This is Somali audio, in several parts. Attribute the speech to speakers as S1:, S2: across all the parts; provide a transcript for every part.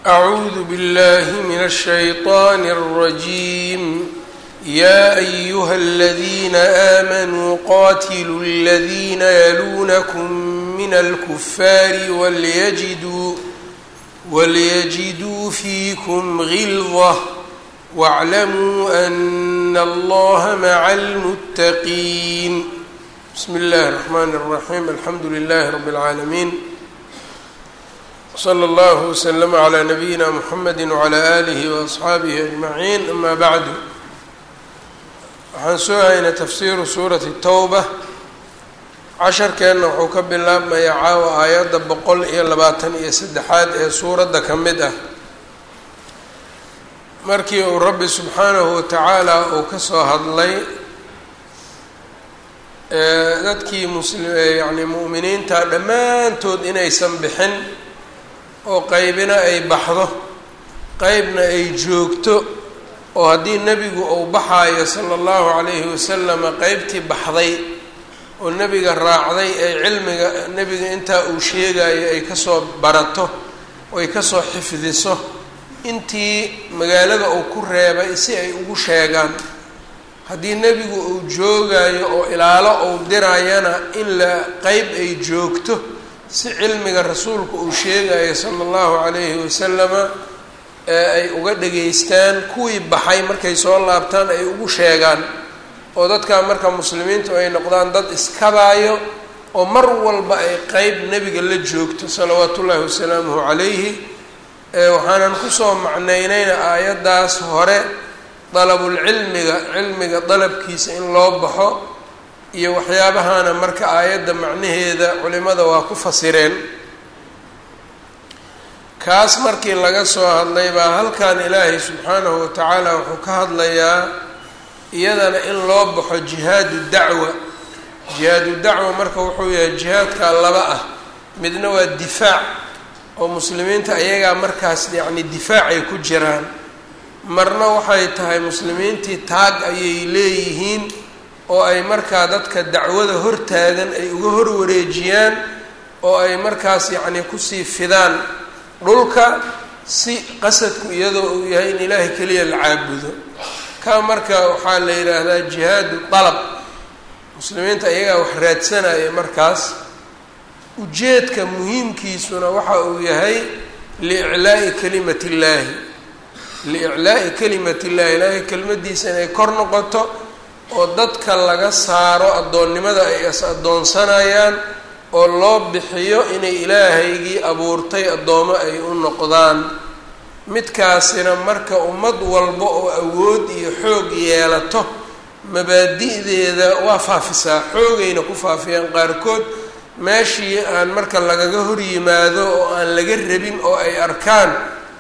S1: أعوذ بالله من الشيطان الرجيم يا أيها الذين آمنوا قاتلوا الذين يلونكم من الكفار وليجدوا وليجدوا فيكم غلظة واعلموا أن الله مع المتقين بسم الله الرحمن الرحيم الحمد لله رب العالمين slى اllه وsلم عlى نabiyina mحamedi وعlى آlih وأصxaabihi أجmaعin ama bعdu waxaan soo haynay tafsiru suurati الtowba casharkeenna wuxuu ka bilaabmaya caawa aayadda boqol iyo labaatan iyo saddexaad ee suuradda ka mid ah markii uu rabbi subxaanahu watacaala uu ka soo hadlay dadkii muslim yani mu'miniinta dhammaantood inaysan bixin oo qeybina ay baxdo qeybna ay joogto oo haddii nebigu uu baxaayo sala allahu calayhi wasalama qeybtii baxday oo nebiga raacday ay cilmiga nebiga intaa uu sheegayo ay kasoo barato oo ay kasoo xifdiso intii magaalada uu ku reebay si ay ugu sheegaan haddii nebigu uu joogayo oo ilaalo uu dirayana in la qeyb ay joogto si cilmiga rasuulku uu sheegayo sala allahu calayhi wasalama ee ay uga dhageystaan kuwii baxay markay soo laabtaan ay ugu sheegaan oo dadkaa marka muslimiintu ay noqdaan dad iskabaayo oo mar walba ay qeyb nebiga la joogto salawaatu ullaahi wasalaamuhu calayhi waxaanan kusoo macnaynayna aayaddaas hore dalabulcilmiga cilmiga dalabkiisa in loo baxo iyo waxyaabahana marka aayadda macnaheeda culimada waa ku fasireen kaas markii laga soo hadlay baa halkan ilaahay subxaanahu watacaala wuxuu ka hadlayaa iyadana in loo baxo jihaadu dacwa jihaadu dacwa marka wuxuu yahay jihaadka laba ah midna waa difaac oo muslimiinta ayagaa markaas yacni difaacay ku jiraan marna waxay tahay muslimiintii taag ayay leeyihiin oo ay markaa dadka dacwada hortaagan ay uga horwareejiyaan oo ay markaas yacni kusii fidaan dhulka si qasadku iyadoo uu yahay in ilaahay keliya la caabudo ka marka waxaa la yidhaahdaa jihaadu dalab muslimiinta iyagaa wax raadsanaya markaas ujeedka muhiimkiisuna waxa uu yahay liiclaa'i kalimat illaahi liiclaa'i kalimat illahi ilaahay kelimadiisa inay kor noqoto oo dadka laga saaro addoonnimada ay is addoonsanayaan oo loo bixiyo inay ilaahaygii abuurtay addoomo ay u noqdaan midkaasina marka ummad walba oo awood iyo xoog yeelato mabaadi'deeda waa faafisaa xoogayna ku faafiyaan qaarkood meeshii aan marka lagaga hor yimaado oo aan laga rabin oo ay arkaan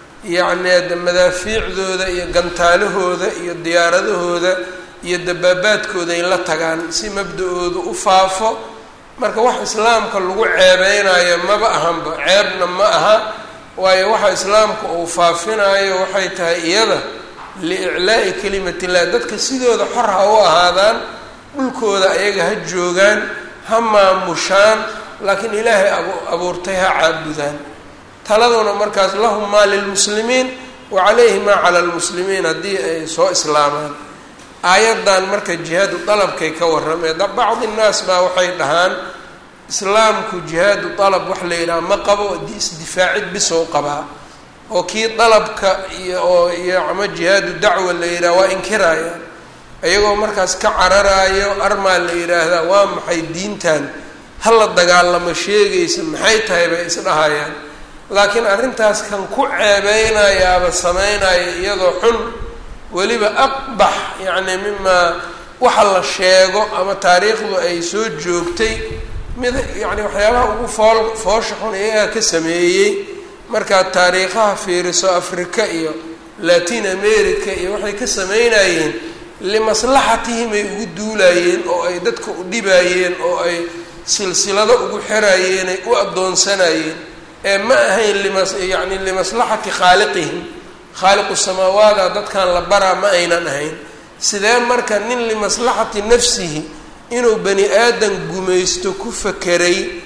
S1: yacni madaafiicdooda iyo gantaalahooda iyo diyaaradahooda iyo dabaabaadkooda ay la tagaan si mabda-oodu u faafo marka wax islaamka lagu ceebeynayo maba ahanba ceebna ma aha waayo waxa islaamka uu faafinayo waxay tahay iyada liiclaa'i kalimatillah dadka sidooda xor ha u ahaadaan dhulkooda ayaga ha joogaan ha maamushaan laakiin ilaahay abuurtay ha caabudaan taladuna markaas lahum maa lilmuslimiin wa calayhi maa cala lmuslimiin haddii ay soo islaamaan aayaddan marka jihaadu dalabkay ka warrameen bacdi nnaas baa waxay dhahaan islaamku jihaadu dalab wax la yidhaha ma qabo isdifaacid bisow qabaa oo kii dalabka iyo oo iyo ama jihaadu dacwa la yidhaha waa inkirayaan iyagoo markaas ka cararaayo armaa la yidhaahdaa waa maxay diintan hala dagaalamo sheegaysa maxay tahay bay isdhahayaan laakiin arrintaas kan ku ceebeynayaaba sameynaya iyadoo xun weliba aqbax yacni mimaa waxa la sheego ama taariikhdu ay soo joogtay mid yacni waxyaabaha ugu fool foosha xun iyagaa ka sameeyey markaad taariikhaha fiiriso afrika iyo latin america iyo waxay ka sameynayeen limaslaxatihim ay ugu duulayeen oo ay dadka u dhibayeen oo ay silsilado ugu xirayeen ay u addoonsanayeen ee ma ahayn limas yacni limaslaxati khaaliqihim khaaliqu samaawaada dadkan la baraa ma aynan ahayn sidee marka nin limaslaxati nafsihi inuu bani aadan gumaysto ku fakeray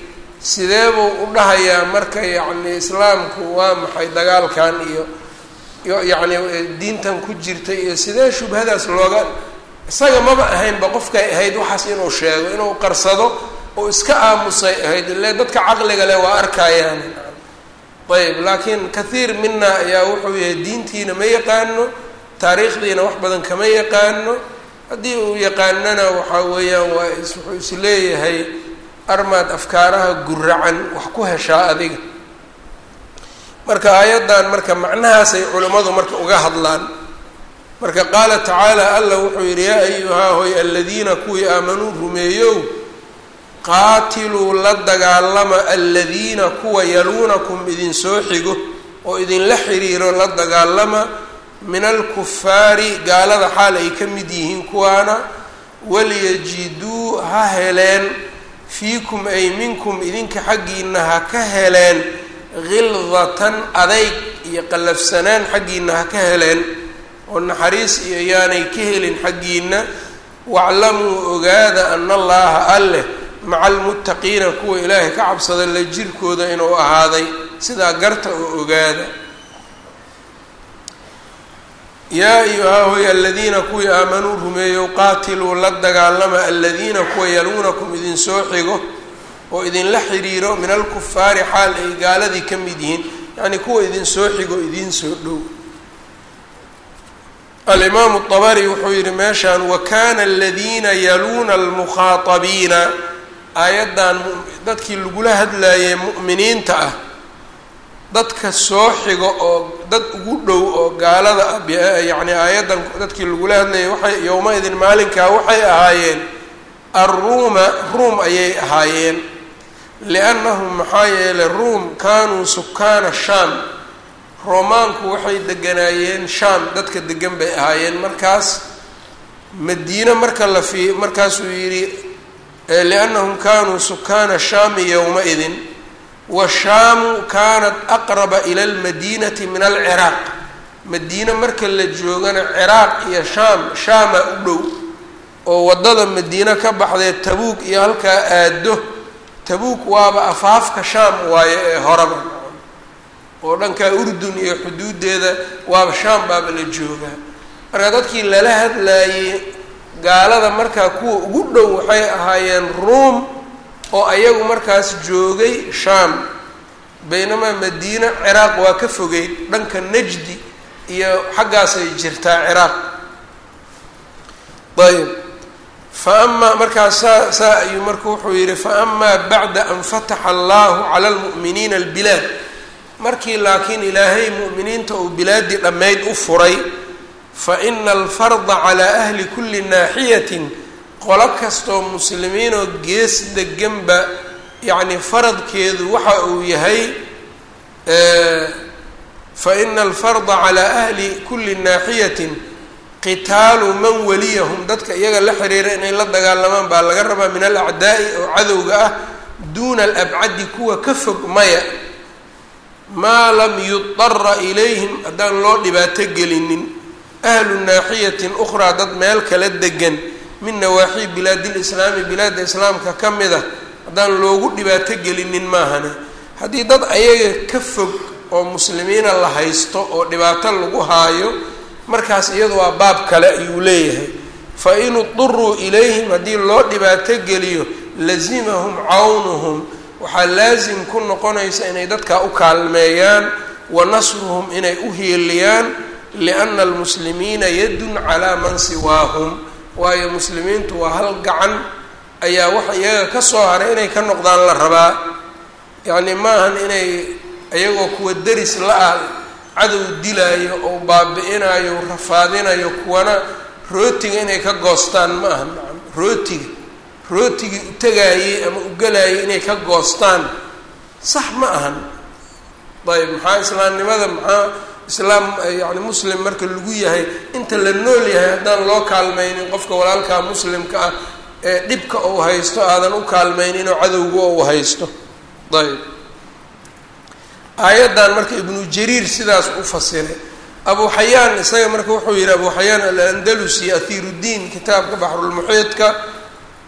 S1: sidee buu u dhahayaa marka yacni islaamku waa maxay dagaalkan iyo iyo yacni diintan ku jirta iyo sidee shubhadaas looga isaga maba ahaynba qofkay ahayd waxaas inuu sheego inuu qarsado oo iska aamusay ahayd ile dadka caqliga leh waa arkayaan ayb laakiin kathiir mina ayaa wuxuu yahay diintiina ma yaqaano taariikhdiina wax badan kama yaqaano haddii uu yaqaanana waxaa weeyaan waa wuxuu is leeyahay armaad afkaaraha guracan wax ku heshaa adiga marka aayaddan marka macnahaasay culimmadu marka uga hadlaan marka qaala tacaala allah wuxuu yidhi yaa ayuhaa hoy aladiina kuwii aamanuu rumeeyow qaatiluu la dagaalama aladiina kuwa yaluunakum idinsoo xigo oo idinla xiriiro la dagaalama min alkufaari gaalada xaal ay ka mid yihiin kuwaana waliyajiduu ha heleen fiikum ay minkum idinka xaggiina ha ka heleen khildatan adayg iyo qallafsanaan xaggiina ha ka heleen oo naxariis iyo yaanay ka helin xaggiina waclamuu ogaada ana allaha alleh maca almuttaqiina kuwa ilaahay ka cabsada la jirkooda inuu ahaaday sidaa garta oo ogaada yaa ayuhaa hoy aladiina kuwii aamanuu rumeeyow qaatiluu la dagaalama aladiina kuwa yaluunakum idinsoo xigo oo idinla xidhiiro min alkufaari xaal ay gaaladii ka mid yihiin yacnii kuwa idinsoo xigo idinsoo dhow alimaamu dabari wuxuu yidhi meeshaan wakana aladiina yaluuna almukhaatabiina aayaddan dadkii lagula hadlaayay mu'miniinta ah dadka soo xigo oo dad ugu dhow oo gaalada ah yacni aayaddan dadkii lagula hadlayay waxay yowma-idin maalinkaa waxay ahaayeen arruuma ruum ayay ahaayeen liannahum maxaa yeelay ruum kaanuu sukaana shaam roomaanku waxay deganaayeen shaam dadka degan bay ahaayeen markaas madiine marka la fi markaasuu yidhi liannahum kaanuu sukaana shaami yowma-idin washaamu kaanat aqraba ila almadiinati min alciraaq madiine marka la joogana ciraaq iyo shaam shaama u dhow oo waddada madiine ka baxdee tabuuk iyo halkaa aado tabuuk waaba afaafka shaam waaye ee horaba oo dhankaa urdun iyo xuduuddeeda waaba shaam baaba la joogaa marka dadkii lala hadlaayey gaalada markaa kuwa ugu dhow waxay ahaayeen ruum oo ayagu markaas joogay shaam baynamaa madiina ciraaq waa ka fogeyd dhanka najdi iyo xaggaasay jirtaa ciraaq ayb fa amaa markaas saa saa ayuu marka wuxuu yidhi fa amaa bacda an fataxa allahu cala almu'miniina albilaad markii laakiin ilaahay mu'miniinta uu bilaaddii dhammayd u furay fa ina alfarda calaa ahli kulli naaxiyatin qolo kastoo muslimiinoo gees deganba yacni faradkeedu waxa uu yahay fa ina alfarda calaa ahli kulli naaxiyatin qitaalu man waliyahum dadka iyaga la xiriira inay la dagaalamaan baa laga rabaa min alacdaa'i oo cadowga ah duuna alabcadi kuwa ka fog maya maa lam yudara ilayhim haddaan loo dhibaato gelinin ahlu naaxiyatin ukhraa dad meel kala degan min nawaaxii bilaadilislaami bilaadda islaamka ka mid a haddaan loogu dhibaato gelinin maahane haddii dad ayaga ka fog oo muslimiina la haysto oo dhibaato lagu haayo markaas iyadu waa baab kale ayuu leeyahay fa in uduruu ilayhim haddii loo dhibaato geliyo lazimahum cawnuhum waxaa laasim ku noqonaysa inay dadkaa u kaalmeeyaan wa nasruhum inay u hiiliyaan lianna almuslimiina yadun calaa man siwaahum waayo muslimiintu waa hal gacan ayaa waxa iyaga ka soo haray inay ka noqdaan la rabaa yacni maahan inay iyagoo kuwa deris la-ah cadow dilaayo oo baabi-inayo rafaadinayo kuwana rootiga inay ka goostaan ma aha nacam rootiga rootigii u tagaayey ama u galaayay inay ka goostaan sax ma ahan ayb maxaa islaamnimada maxaa islaam yani muslim marka lagu yahay inta la nool yahay haddaan loo kaalmaynin qofka walaalkaa muslimka ah ee dhibka uu haysto aadan u kaalmaynin oo cadowga uu haysto ayb aayaddan marka ibnu jariir sidaas u fasiray abu xayaan isaga marka wuxuu yihi abu xayaan alandalusi ahiiruddiin kitaabka baxrulmuxiidka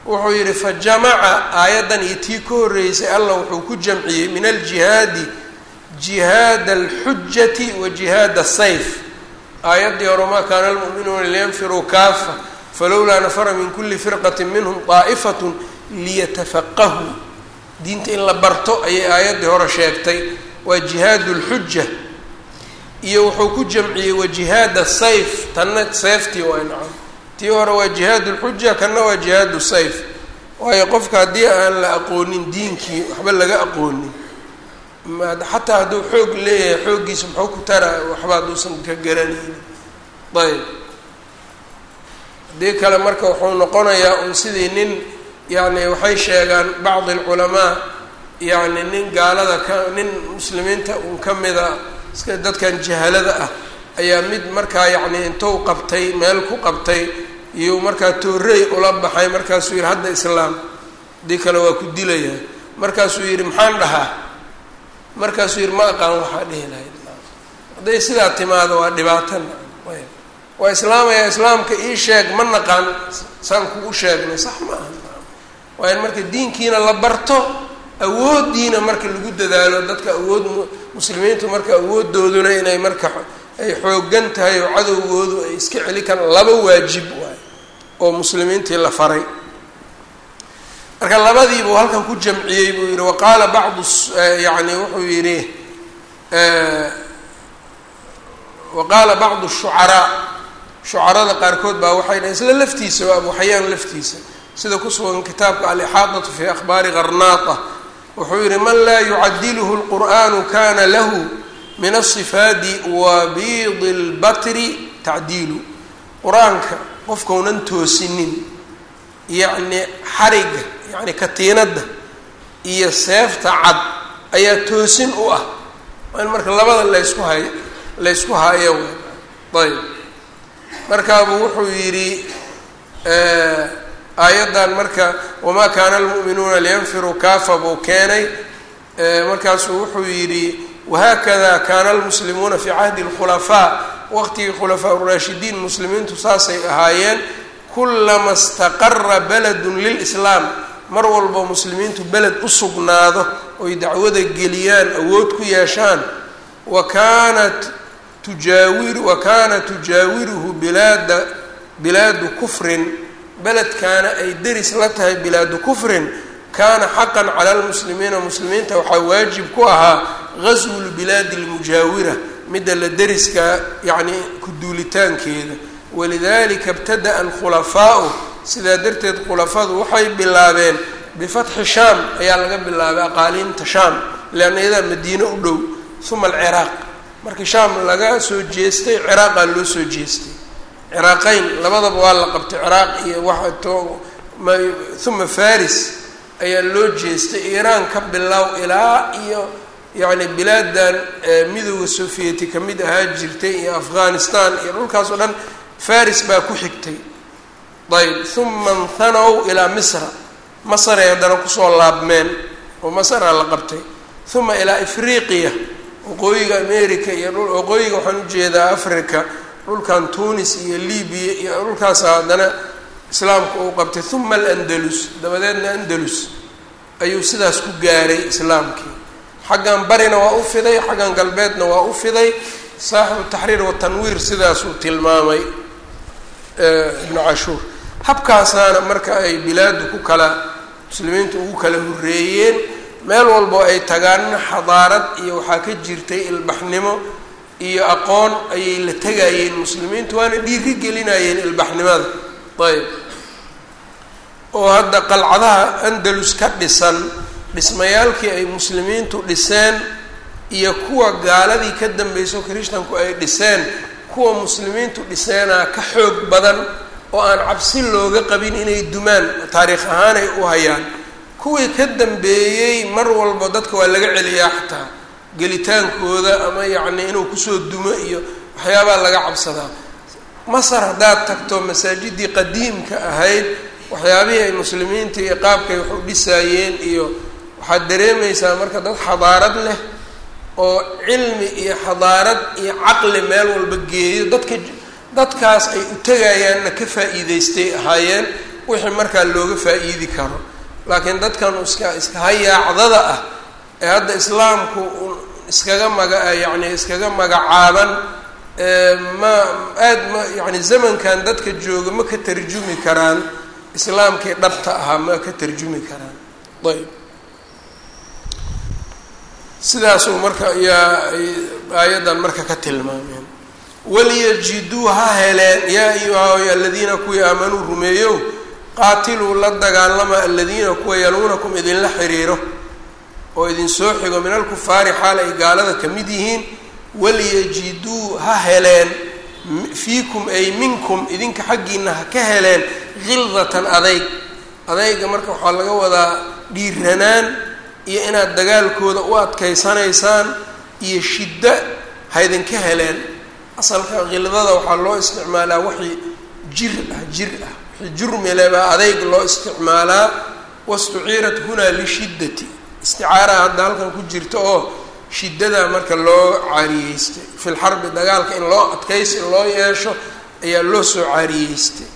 S1: wuxuu yidhi fa jamaca aayaddan iyo tii ka horreysay allah wuxuu ku jamciyey min aljihaadi jihaad alxujati wa jihaad asayf aayaddii hore maa kaana almu'minuuna liyanfiruu kaafa falowlaa nafara min kuli firqati minhum daa'ifatun liyatafaqahuu diinta in la barto ayay aayaddii hore sheegtay waa jihaad lxuja iyo wuxuu ku jamciyey wa jihaad asayf tanna seeftii waa nacam tii hore waa jihaad lxuja kanna waa jihaad sayf waayo qofka haddii aan la aqoonin diinkii waxba laga aqoonin xataa hadduu xoog leeyahay xooggiisa muxuu ku tara waxba hadduusan ka garanaynin ayb haddii kale marka wuxuu noqonayaa un sidii nin yacni waxay sheegaan bacdi alculamaa yacni nin gaalada ka nin muslimiinta un ka mida iska dadkan jahalada ah ayaa mid markaa yacni intuu qabtay meel ku qabtay iyo markaa toorey ula baxay markaasuu yidhi hadda islaam haddii kale waa ku dilayaa markaasuu yidhi maxaan dhahaa markaasuu yidhi ma aqaan waxaa dhihi lahayd hadday sidaa timaado waa dhibaatana waa islaamaya islaamka ii sheeg ma naqaan saan kugu sheegnay sax ma aha waa in marka diinkiina la barto awooddiina marka lagu dadaalo dadka awood muslimiintu marka awooddooduna inay marka ay xoogan tahay oo cadowgoodu ay iska celi karaan laba waajib waay oo muslimiintii la faray marka labadiibuu halkan ku jamciyey buu yihi waqaala bacdu yani wuxuu yidhi waqaala bacdu shucaraa shucarada qaarkood baa waxay dhahen isla laftiisa waa abuxayaan laftiisa sida ku sugan kitaabka alixaadatu fi akhbaari qarnaata wuxuu yihi man laa yucadiluhu lqur'anu kana lahu min asifaadi wabiidi lbatri tacdiilu qur-aanka qofkaunan toosinin yacni xariga yacni katiinadda iyo seefta cad ayaa toosin u ah waa in marka labada laysku hay laysku hayo ayb markaabuu wuxuu yidhi aayaddan marka wamaa kaana almu'minuuna liyanfiruu kaafa buu keenay markaasuu wuxuu yidhi wahakada kaana almuslimuuna fii cahdi اlkhulafaa waqtigii khulafaa uraashidiin muslimiintu saasay ahaayeen kulama istaqara beledun lilislaam mar walbo muslimiintu beled u sugnaado oy dacwada geliyaan awood ku yeeshaan wa kaanat tujaawiru wa kaana tujaawiruhu bilaada bilaadu kufrin beledkaana ay deris la tahay bilaadu kufrin kaana xaqan cala almuslimiina muslimiinta waxaa waajib ku ahaa gaswu lbilaadi almujaawira midda la deriska yacni ku duulitaankeeda walidalika ibtada-a alkhulafaau sidaa darteed khulafadu waxay bilaabeen bifatxi shaam ayaa laga bilaabay aqaaliinta shaam leanna iyadaa madiine u dhow uma alciraaq markii shaam laga soo jeestay ciraaqaa loo soo jeestay ciraaqeyn labadaba waa la qabtay ciraaq iyo waxa to uma faris ayaa loo jeestay iiraan ka bilow ilaa iyo yacni bilaadan midooda sovieti ka mid ahaa jirtay iyo afghanistan iyo dhulkaas oo dhan faris baa ku xigtay ayb uma nhanow ilaa misra masaray haddana kusoo laabmeen oo masraa la qabtay uma ilaa afriqiya waqooyiga america iyo waqooyiga waxaan ujeedaa africa dhulkan tunis iyo libiya iyo dhulkaasa haddana islaamka uu qabtay uma alandalus dabadeedna andalus ayuu sidaas ku gaaray islaamkii xaggan barina waa u fiday xaggan galbeedna waa u fiday saaxibu taxriir watanwiir sidaasuu tilmaamay ibnu cashuur habkaasaana marka ay bilaadu ku kala muslimiintu ugu kala horreeyeen meel walbo ay tagaanna xadaarad iyo waxaa ka jirtay ilbaxnimo iyo aqoon ayay la tegayeen muslimiintu waana dhiiri gelinayeen ilbaxnimada ayb oo hadda qalcadaha andalus ka dhisan dhismayaalkii ay muslimiintu dhiseen iyo kuwa gaaladii ka dambayso krishtanku ay dhiseen kuwa muslimiintu dhiseenaa ka xoog badan oo aan cabsi looga qabin inay dumaan taariikh ahaan ay u hayaan kuwii ka dambeeyey mar walba dadka waa laga celiyaa xataa gelitaankooda ama yacni inuu kusoo dumo iyo waxyaabaa laga cabsadaa masar haddaad tagto masaajidii qadiimka ahayd waxyaabihii ay muslimiinta iyo qaabkay wax u dhisaayeen iyo waxaad dareemaysaa marka dad xadaarad leh oo cilmi iyo xadaarad iyo caqli meel walba geeyo dadka dadkaas ay u tegayaanna ka faa'iideystay ahaayeen wixii markaa looga faa-iidi karo laakiin dadkan iska iska hayaacdada ah ee hadda islaamku iskaga maga yacni iskaga magacaaban ma aada ma yacni zamankan dadka jooga ma ka tarjumi karaan islaamkii dhabta ahaa ma ka tarjumi karaan ayb sidaasuu marka yaa ay aayaddan marka ka tilmaameen waliyajiduu ha heleen yaa ayuha aladiina kuwii aamanuu rumeeyow qaatiluu la dagaalama aladiina kuwa yaluunakum idinla xiriiro oo idin soo xigo min alkufaari xaal ay gaalada ka mid yihiin waliyajiduu ha heleen fiikum ay minkum idinka xaggiina ha ka heleen khildatan adayg adayga marka waxaa laga wadaa dhiiranaan iyo inaad dagaalkooda u adkaysanaysaan iyo shiddo ha idinka heleen asalka khildada waxaa loo isticmaalaa wixii jir ah jir ah wixii jurmile baa adayg loo isticmaalaa wastuciirat hunaa lishiddati isticaaraha hadda halkan ku jirta oo shiddada marka loo caariyeystay fil xarbi dagaalka in loo adkaysi loo yeesho ayaa loo soo caariyeystay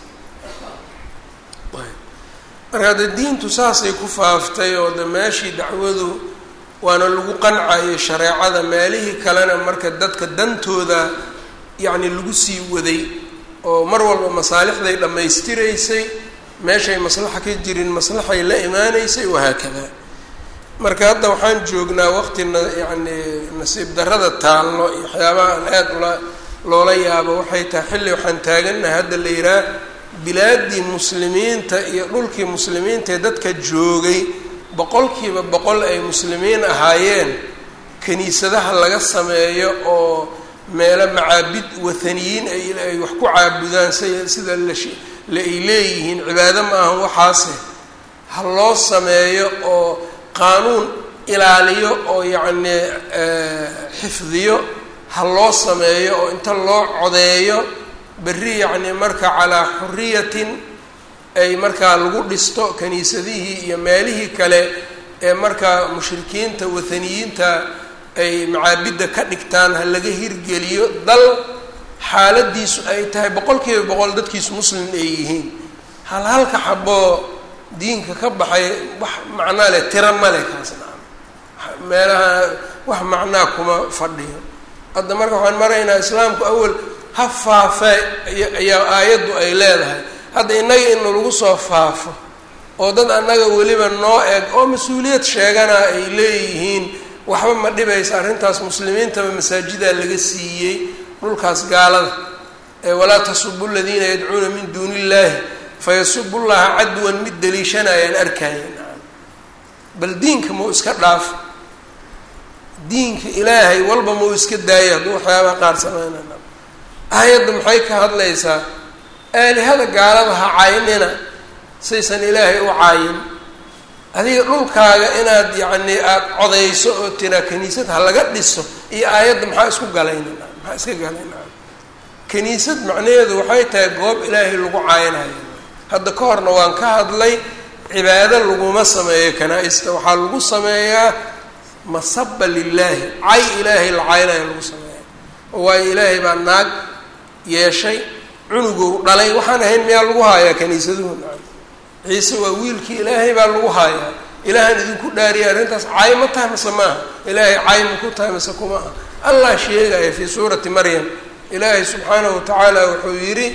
S1: marka de diintu saasay ku faaftay oo de meeshii dacwadu waana lagu qancayay shareecada meelihii kalena marka dadka dantooda yacni lagu sii waday oo mar walba masaalixday dhammaystiraysay meeshay maslaxa ka jirin maslaxay la imaanaysay wahaakada marka hadda waxaan joognaa waqti na yacni nasiib darrada taallo iyo waxyaabaha aan aada ula loola yaabo waxay tahay xilli waxaan taagannahay hadda la yidhaah bilaadii muslimiinta iyo dhulkii muslimiinta ee dadka joogay boqolkiiba boqol ay muslimiin ahaayeen kiniisadaha laga sameeyo oo meelo macaabid wathaniyiin ay wax ku caabudaan si sida la ay leeyihiin cibaado ma ahan waxaase ha loo sameeyo oo qaanuun ilaaliyo oo yacni xifdiyo ha loo sameeyo oo inta loo codeeyo berri yacni marka calaa xuriyatin ay markaa lagu dhisto kiniisadihii iyo meelihii kale ee markaa mushrikiinta wathaniyiinta ay macaabidda ka dhigtaan ha laga hirgeliyo dal xaaladiisu ay tahay boqol kiiba boqol dadkiisu muslim ay yihiin hal halka xaboo diinka ka baxay wax macnaa leh tira male kaasna meelaha wax macnaa kuma fadhiyo hadda marka waxaan maraynaa islaamku awal ha faafee ayaa aayaddu ay leedahay hadda innaga ina lagu soo faafo oo dad annaga weliba noo eg oo mas-uuliyad sheegana ay leeyihiin waxba ma dhibaysa arrintaas muslimiintaba masaajidaa laga siiyey dhulkaas gaalada ee walaa tasubu aladiina yadcuuna min duuni illaahi fayasubu llaha cadwan mid daliishanayaan arkaayan bal diinka mau iska dhaaf diinka ilaahay walba mau iska daaya hadduu waxyaabaha qaar sameynana aayadda maxay ka hadlaysaa aalihada gaalada ha caynina saysan ilaahay u caayin adiga dhulkaaga inaad yacni aada codayso oo tiraa kaniisad ha laga dhiso iyo aayadda maxaa isku galayna maxaa iska galayna kaniisad macnaheedu waxay tahay goob ilaahay lagu caayinayo hadda ka horna waan ka hadlay cibaado laguma sameeyo kanaa-ista waxaa lagu sameeyaa masaba lilaahi cay ilaahay la caynayo lagu sameeya waayo ilaahay baa naag yeeshay cunugow dhalay waxaan ahayn miyaa lagu haayaa kaniisaduhu ciise waa wiilkii ilaahay baa lagu haayaa ilaahaan idinku dhaariyay arrintaas caay ma tahay mase maaha ilaahay caay ma ku tahay mase kuma aha allah sheegaya fii suurati maryam ilaahay subxaanahu watacaala wuxuu yidhi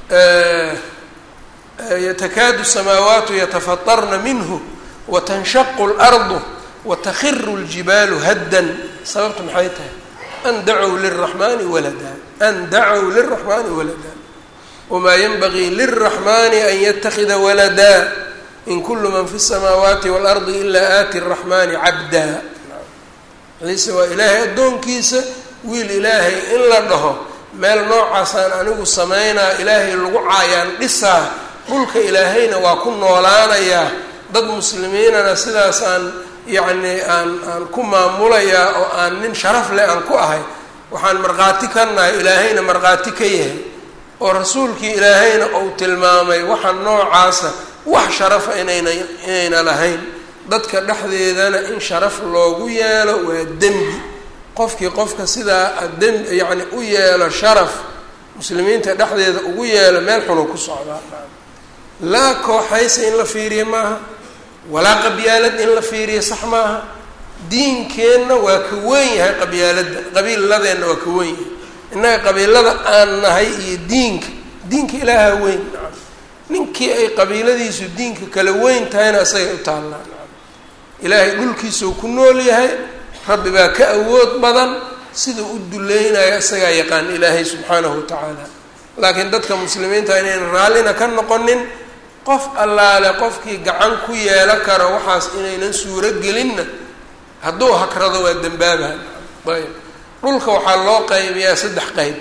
S1: yatakaadu samaawaatu yatafatarna minhu watanshaqu اlardu watakhiru اljibaalu haddan sababta maxay tahay an dacow liraxmani walada an dacow liraxmani walada wmaa yanbagii lilraxmani an yatakida walada in kulu man fi الsamaawaati waalardi ilaa aati الraxmani cabda ciise waa ilaahay addoonkiisa wiil ilaahay in la dhaho meel noocaasaan anigu samaynaa ilaahay lagu caayaan dhisaa dhulka ilaahayna waa ku noolaanayaa dad muslimiinana sidaasaan yacni aan aan ku maamulayaa oo aan nin sharaf leh aan ku ahay waxaan markhaati ka nahay ilaahayna markhaati ka yahay oo rasuulkii ilaahayna uu tilmaamay waxa noocaasa wax sharafa inayna inayna lahayn dadka dhexdeedana in sharaf loogu yeelo waa dembi qofkii qofka sidaa dembi yacni u yeelo sharaf muslimiinta dhexdeeda ugu yeelo meel xunuu ku socdaa laa kooxaysa in la fiiriyo maaha walaa qabyaalad in la fiiriyo sax maaha diinkeenna waa ka weyn yahay qabyaaladda qabiiladeenna waa ka weyn yahay innaga qabiilada aan nahay iyo diinka diinka ilaaha weyn nacam ninkii ay qabiiladiisu diinka kala weyn tahayna isagay u taallaan nacam ilaahay dhulkiisuu ku nool yahay rabbi baa ka awood badan sida u duleynaya isagaa yaqaan ilaahay subxaanahu watacaala laakiin dadka muslimiinta inaynan raallina ka noqonin qof allaale qofkii gacan ku yeelo karo waxaas inaynan suuro gelinna hadduu hakrado waa dembaabaha ayb dhulka waxaa loo qaybiyaa saddex qeyb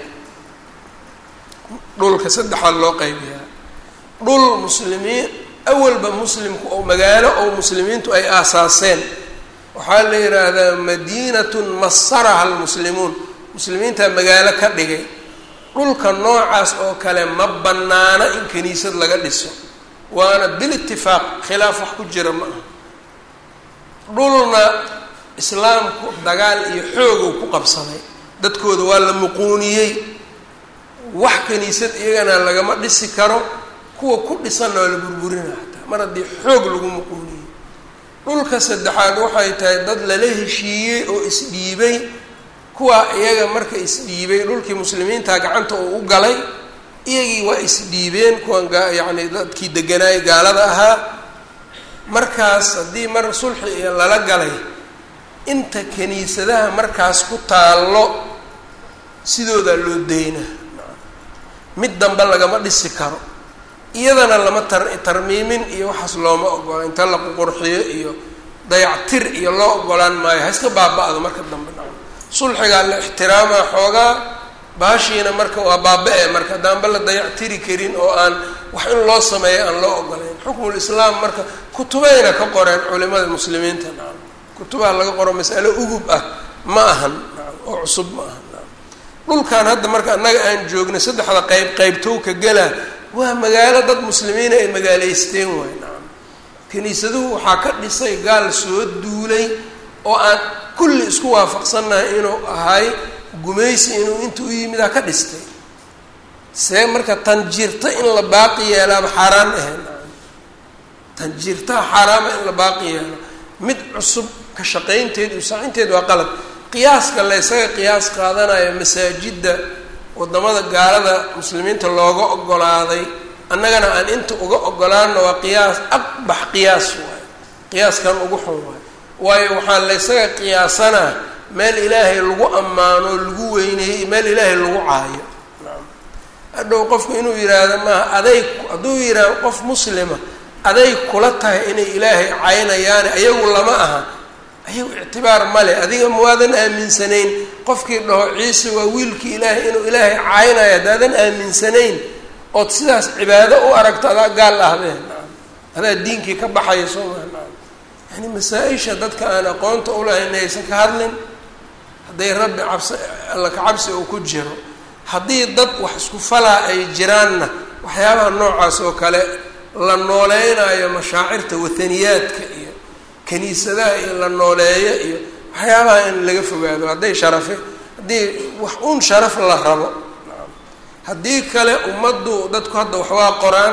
S1: dhulka saddexaa loo qaybiyaa dhul muslimiin awalba muslimku oo magaalo oo muslimiintu ay aasaaseen waxaa la yidhaahdaa madiinatun masaraha almuslimuun muslimiintaa magaalo ka dhigay dhulka noocaas oo kale ma bannaana in kiniisad laga dhiso waana bil itifaaq khilaaf wax ku jira ma aha dhulna islaamku dagaal iyo xoogow ku qabsaday dadkooda waa la muquuniyey wax kiniisad iyagana lagama dhisi karo kuwa ku dhisanna waa la burburina hataa mar haddii xoog lagu muquuniyey dhulka saddexaad waxay tahay dad lala heshiiyey oo isdhiibay kuwaa iyaga marka isdhiibay dhulkii muslimiinta gacanta uu u galay iyagii waa isdhiibeen kuwan yacni dadkii deganaayay gaalada ahaa markaas haddii mar sulxi iyo lala galay inta kiniisadaha markaas ku taallo sidoodaa loo deyna mid dambe lagama dhisi karo iyadana lama tar tarmiimin iyo waxaas looma ogola inta la qurxiyo iyo dayactir iyo loo ogolaan maayo ha iska baaba-do marka dambe sulxigaa la ixtiraamaa xoogaa baashiina marka waa baaba-e marka haddaanba la dayactiri karin oo aan wax in loo sameeyo aan loo ogolayn xukmul islaam marka kutubayna ka qoreen culimada muslimiinta nacam kutubaha laga qoro mas'alo ugub ah ma ahan nacam oo cusub ma ahan nacam dhulkan hadda marka annaga aan joogna saddexda qeyb qeybtow ka gela waa magaalo dad muslimiina ay magaalaysteen waay nacam kiniisaduhu waxaa ka dhisay gaal soo duulay oo aan kulli isku waafaqsannahay inuu ahay gumaysi inuu inta u yimid ha ka dhistay see marka tanjiirta in la baaqi yeelaaba xaaraan ahayn tanjiirtaha xaaraama in la baaqi yeelo mid cusub ka shaqaynteed iyo saacinteed waa qalad qiyaaska la ysaga qiyaas qaadanayo masaajidda wadamada gaalada muslimiinta looga ogolaaday annagana aan inta uga ogolaano waa qiyaas aqbax qiyaas waayo qiyaaskan ugu xun waayo waayo waxaa la ysaga qiyaasanaa meel ilaahay lagu ammaano lagu weyneeyey meel ilaahay lagu caayo hadhow qofku inuu yidhaahdo maaha aday hadduu yidhaahdo qof muslima aday kula tahay inay ilaahay caynayaane ayagu lama aha ayagu ictibaar male adiga maadan aaminsanayn qofkii dhaho ciise waa wiilkii ilaahay inuu ilaahay caynayo haddaadan aaminsanayn ood sidaas cibaado u aragto adaa gaal ahbeen adaa diinkii ka baxaya soo maa yani masaa-isha dadka aan aqoonta ulahayn aysan ka hadlin hadday rabbi cabsi alla ka cabsi uu ku jiro haddii dad wax isku falaa ay jiraanna waxyaabaha noocaas oo kale la nooleynaayo mashaacirta wathaniyaadka iyo kiniisadaha iyo la nooleeyo iyo waxyaabaha in laga fogaado hadday sharafe haddii wax un sharaf la rabo haddii kale ummaddu dadku hadda waxwaa qoraan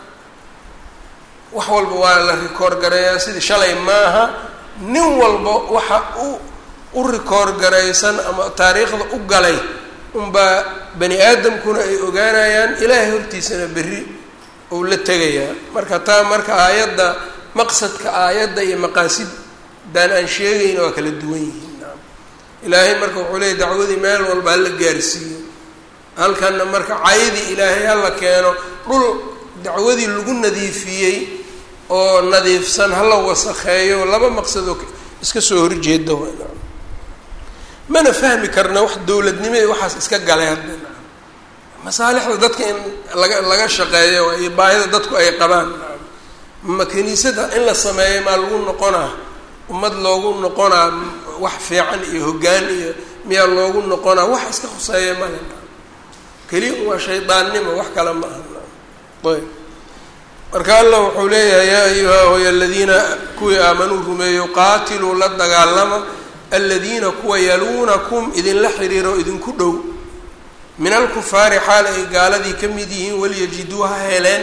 S1: wax walba waa la rikoor gareeyaa sidii shalay maaha nin walba waxa u u rikoor garaysan ama taariikhda u galay unbaa bani aadamkuna ay ogaanayaan ilaahay hortiisana berri ou la tegayaa marka taa marka aayadda maqsadka aayadda iyo maqaasiddan aan sheegayna waa kala duwan yihiin naam ilaahay marka wuxuu leeyay dacwadii meel walba hala gaarsiiyo halkanna marka caydii ilaahay hala keeno dhul dacwadii lagu nadiifiyey oo nadiifsan hala wasakheeyo laba maqsadoo iska soo horjeeda wa mana fahmi karna wax dowladnimo iyo waxaas iska galay hadda masaalixda dadka in laga laga shaqeeyo iyo baahida dadku ay qabaan ma kiniisada in la sameeyo maa lagu noqonaa ummad loogu noqonaa wax fiican iyo hoggaan iyo miyaa loogu noqonaa wax iska khuseeya male keliya waa shaydaannimo wax kale ma aha ayb marka allah wuxuu leeyahay yaa ayuha hoy aladiina kuwii aamanuu rumeeyo qaatiluu la dagaalama aladiina kuwa yaluunakum idinla xiriiro idinku dhow min alkufaari xaal ay gaaladii ka mid yihiin walyajiduu ha heleen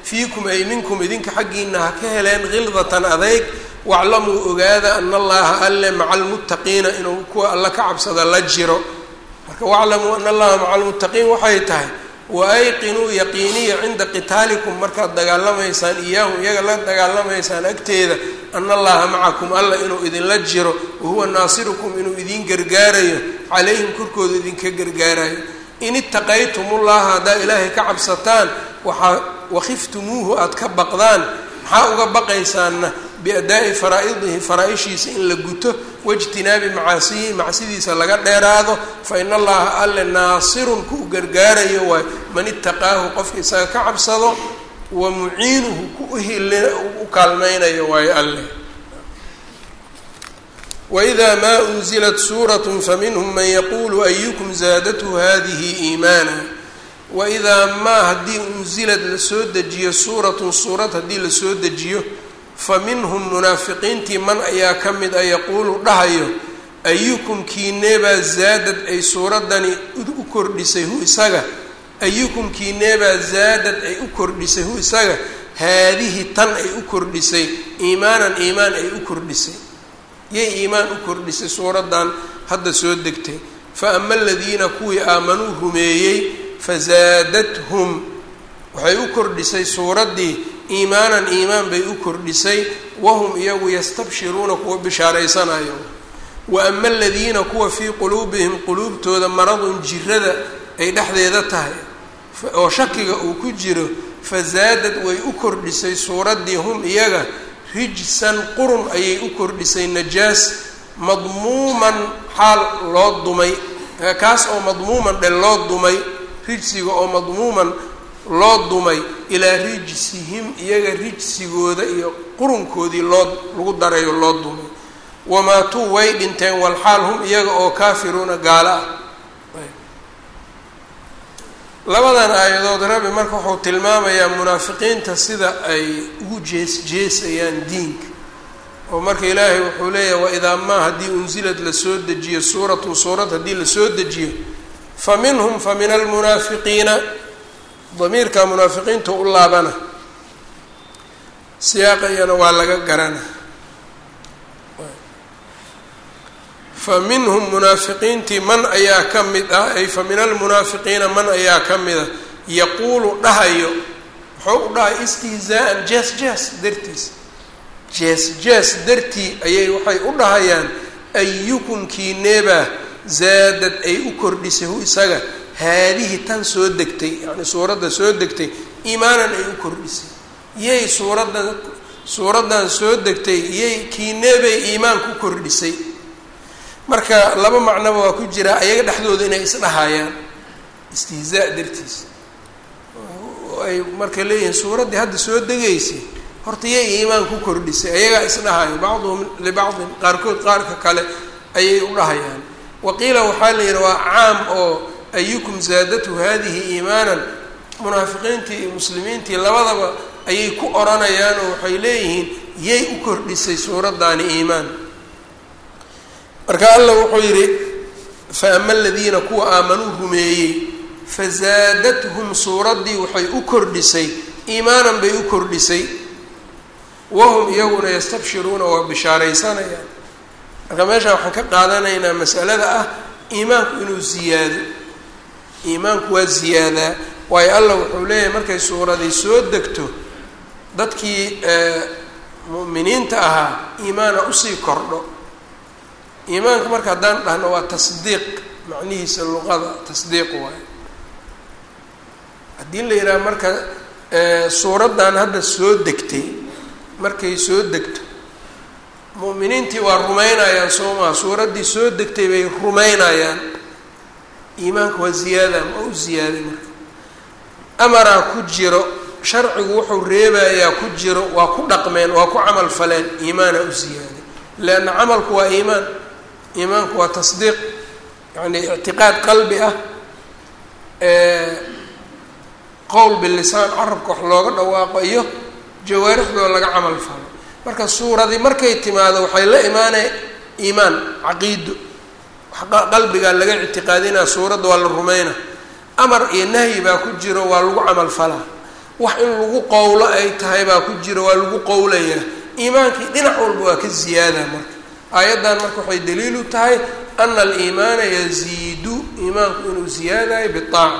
S1: fiikum ay minkum idinka xaggiina ha ka heleen khildatan adeyg waclamuu ogaada ana allaha alle maca almuttaqiina inuu kuwa alla ka cabsada la jiro marka waclamuu ana allaha maca almuttaqiin waxay tahay waayqinuu yaqiiniya cinda qitaalikum markaad dagaalamaysaan iyaahum iyaga la dagaalamaysaan agteeda ana allaha macakum alla inuu idinla jiro wahuwa naasirukum inuu idin gargaarayo calayhim korkooda idinka gargaarayo in itaqaytumullaha haddaa ilaahay ka cabsataan waxaa wakhiftumuuhu aada ka baqdaan maxaa uga baqaysaanna biadaa'i faraa-idihi faraa-ishiisa in la guto waijtinaabi macaasiyihi macsidiisa laga dheeraado fa ina allaha alle naasirun ku u gargaarayo waay man itaqaahu qofka isaga ka cabsado wa muciinuhu ku uhil u kaalmaynayo waayo alle wإida ma unzilat suuraة faminhm man yaqulu ayukum zaadathu hadihi iimaana waidaa maa haddii unzilad lasoo dejiyo suuratun suurad haddii lasoo dejiyo fa minhum munaafiqiintii man ayaa ka mid a yaquulu dhahayo ayukum kiineebaa zaadad ay suuradani u kordhisay hu isaga ayukum kiineebaa zaadad ay u kordhisay hu isaga haadihi tan ay u kordhisay iimaanan iimaan ay u kordhisay yay iimaan u kordhisay suuraddan hadda soo degtay fa ama aladiina kuwii aamanuu rumeeyey fazaadathum waxay u kordhisay suuraddii iimaanan iimaan bay u kordhisay wahum iyagu yastabshiruuna kuwa bishaaraysanayo wa ama aladiina kuwa fii quluubihim quluubtooda maradun jirada ay dhexdeeda tahay oo shakiga uu ku jiro fazaadad way u kordhisay suuraddii hum iyaga rijsan qurun ayay u kordhisay najaas madmuuman xaal loo dumay kaas oo madmuuman dhe loo dumay rijsiga oo madmuuman loo dumay ilaa rijsihim iyaga rijsigooda iyo qurunkoodii loo lagu darayo loo dumay wamaatuu way dhinteen walxaal hum iyaga oo kaafiruuna gaalo ah labadan aayadood rabbi marka wuxuu tilmaamayaa munaafiqiinta sida ay ugu jees jeesayaan diinka oo marka ilaahay wuxuu leeyahay waidaa maa haddii unsilad lasoo dejiyo suuratun suurad haddii lasoo dejiyo fa minhum fa min almunaafiqiina damiirka munaafiqiinta u laabana siyaaqayana waa laga garana fa minhum munaafiqiintii man ayaa ka mid ah ay fa min almunaafiqiina man ayaa ka mid a yaquulu dhahayo muxuu u dhahay istihzaa'an jees jees dartiis jees jees dartii ayay waxay u dhahayaan ayukum kiineebaa zaadad ay u kordhisay hu isaga haadihi tan soo degtay yacni suuradda soo degtay iimaanan ay u kordhisay yay suuraddan suuraddan soo degtay yay kiineebay iimaan ku kordhisay marka laba macnoba waa ku jiraa ayaga dhexdooda inay isdhahayaan istihzaa dartiis ay marka leeyihiin suuraddii hadda soo degaysay horta yay iimaan ku kordhisay ayagaa isdhahayo bacduhum libacdin qaarkood qaarka kale ayay u dhahayaan waqiila waxaa la yidhi waa caam oo ayukum zaadathu hadihi iimaanan munaafiqiintii iyo muslimiintii labadaba ayay ku oranayaan oo waxay leeyihiin yay u kordhisay suuraddaani iimaan marka alla wuxuu yidhi fa ama aladiina kuwa aamanuu rumeeyey fazaadathum suuraddii waxay u kordhisay iimaanan bay u kordhisay wahum iyaguna yastabshiruuna waa bishaaraysanayaan marka meeshaan waxaan ka qaadanaynaa masalada ah iimaanku inuu ziyaado iimaanku waa ziyaadaa waayo allah wuxuu leeyahay markay suuradii soo degto dadkii mu'miniinta ahaa iimaana usii kordho iimaanka marka haddaan dhahno waa tasdiiq macnihiisa luqada tasdiiq waayo haddii la yidhaha marka suuraddan hadda soo degtay markay soo degto mu'miniintii waa rumaynayaan soo maha suuraddii soo degtay bay rumaynayaan iimaanka waa ziyaada ma u ziyaaday marka amaraa ku jiro sharcigu wuxuu reebayaa ku jiro waa ku dhaqmeen waa ku camal faleen iimaana u ziyaaday leanna camalku waa iimaan iimaanku waa tasdiiq yacni ictiqaad qalbi ah qowl bilisaan carabka wax looga dhawaaqo iyo jawaarixdoo laga camal falo marka suuradii markay timaado waxay la imaanay iimaan caqiido qalbigaa laga ictiqaadinaa suuradda waa la rumayna amar iyo nahyi baa ku jiro waa lagu camal falaa wax in lagu qowlo ay tahay baa ku jira waa lagu qowlayaa iimaankii dhinac walba waa ka ziyaada marka aayaddan marka waxay daliil u tahay ana aliimaana yaziidu iimaanku inuu ziyaadayo biaaca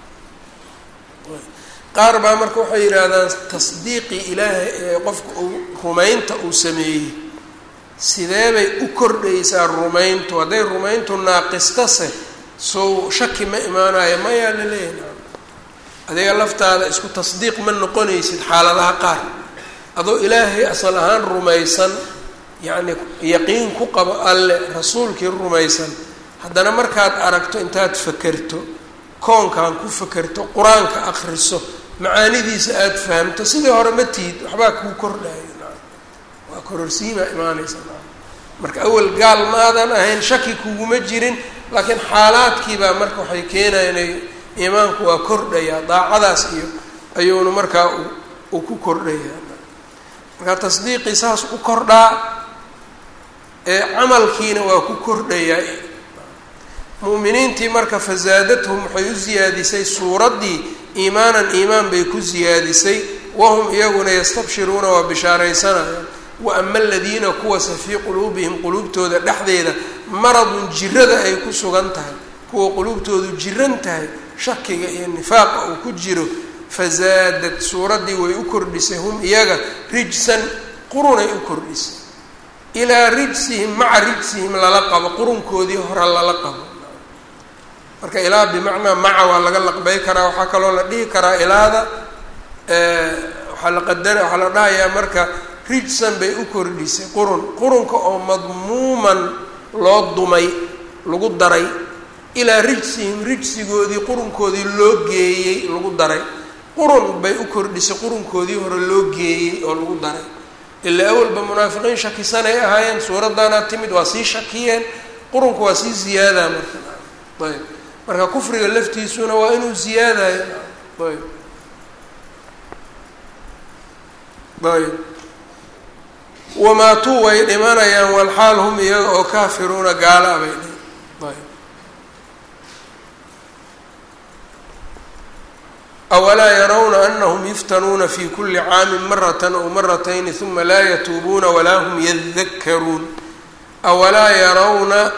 S1: qaar baa marka waxay yidhaahdaan tasdiiqii ilaahay ee qofka uu rumaynta uu sameeyey sidee bay u kordhaysaa rumayntu hadday rumayntu naaqistase sow shaki ma imaanayo mayaa la leeyahay adiga laftaada isku tasdiiq ma noqonaysid xaaladaha qaar adoo ilaahay asal ahaan rumaysan yacni yaqiin ku qabo alle rasuulkii rumaysan haddana markaad aragto intaad fakerto koonkan ku fakerto qur-aanka akriso macaanidiisa aada fahamto sidii hore ma tihid waxbaa kuu kordhayo waa kororsiimaa imaanaysa marka awal gaal maadan ahayn shaki kuguma jirin laakiin xaalaadkiibaa marka waxay keenaya inay iimaanku waa kordhayaa daacadaas iyo ayuuna markaa uu ku kordhayaa marka tasdiiqii saas u kordhaa ee camalkiina waa ku kordhayaa mu'miniintii marka fasaadathum waxay u siyaadisay suuraddii iimaanan iimaan bay ku siyaadisay wahum iyaguna yastabshiruuna waa bishaaraysanayaan wa ama aladiina kuwase fii quluubihim quluubtooda dhexdeeda maradun jirada ay ku sugan tahay kuwa quluubtoodu jiran tahay shakiga iyo nifaaqa uu ku jiro fasaadad suuraddii way u kordhisay hum iyaga rijsan qurunay u kordhisay ilaa rijsihim maca rijsihim lala qabo qurunkoodii hore lala qabo marka ilaa bimacnaa maca waa laga laqbay karaa waxaa kaloo la dhihi karaa ilaada waxaa la qadara waxaa la dhahayaa marka rijsan bay u kordhisay qurun qurunka oo madmuuman loo dumay lagu daray ilaa rijsihim rijsigoodii qurunkoodii loo geeyey lagu daray qurun bay u kordhisay qurunkoodii hore loo geeyey oo lagu daray ilaa awalba munaafiqiin shakisanay ahaayeen suuraddaanaa timid waa sii shakiyeen qurunka waa sii ziyaadaa marka ayb marka kufriga laftiisuna waa inuu ziyaadayo ayb ayb wamaatuu way dhimanayaan walxaal hum iyaga oo kaafiruuna gaala bay dhi ayb awalaa yarawna anahum yuftanuuna fi kuli caamin maratan aw maratayni huma laa yatuubuuna walaa hum yadakaruun awalaa yarawna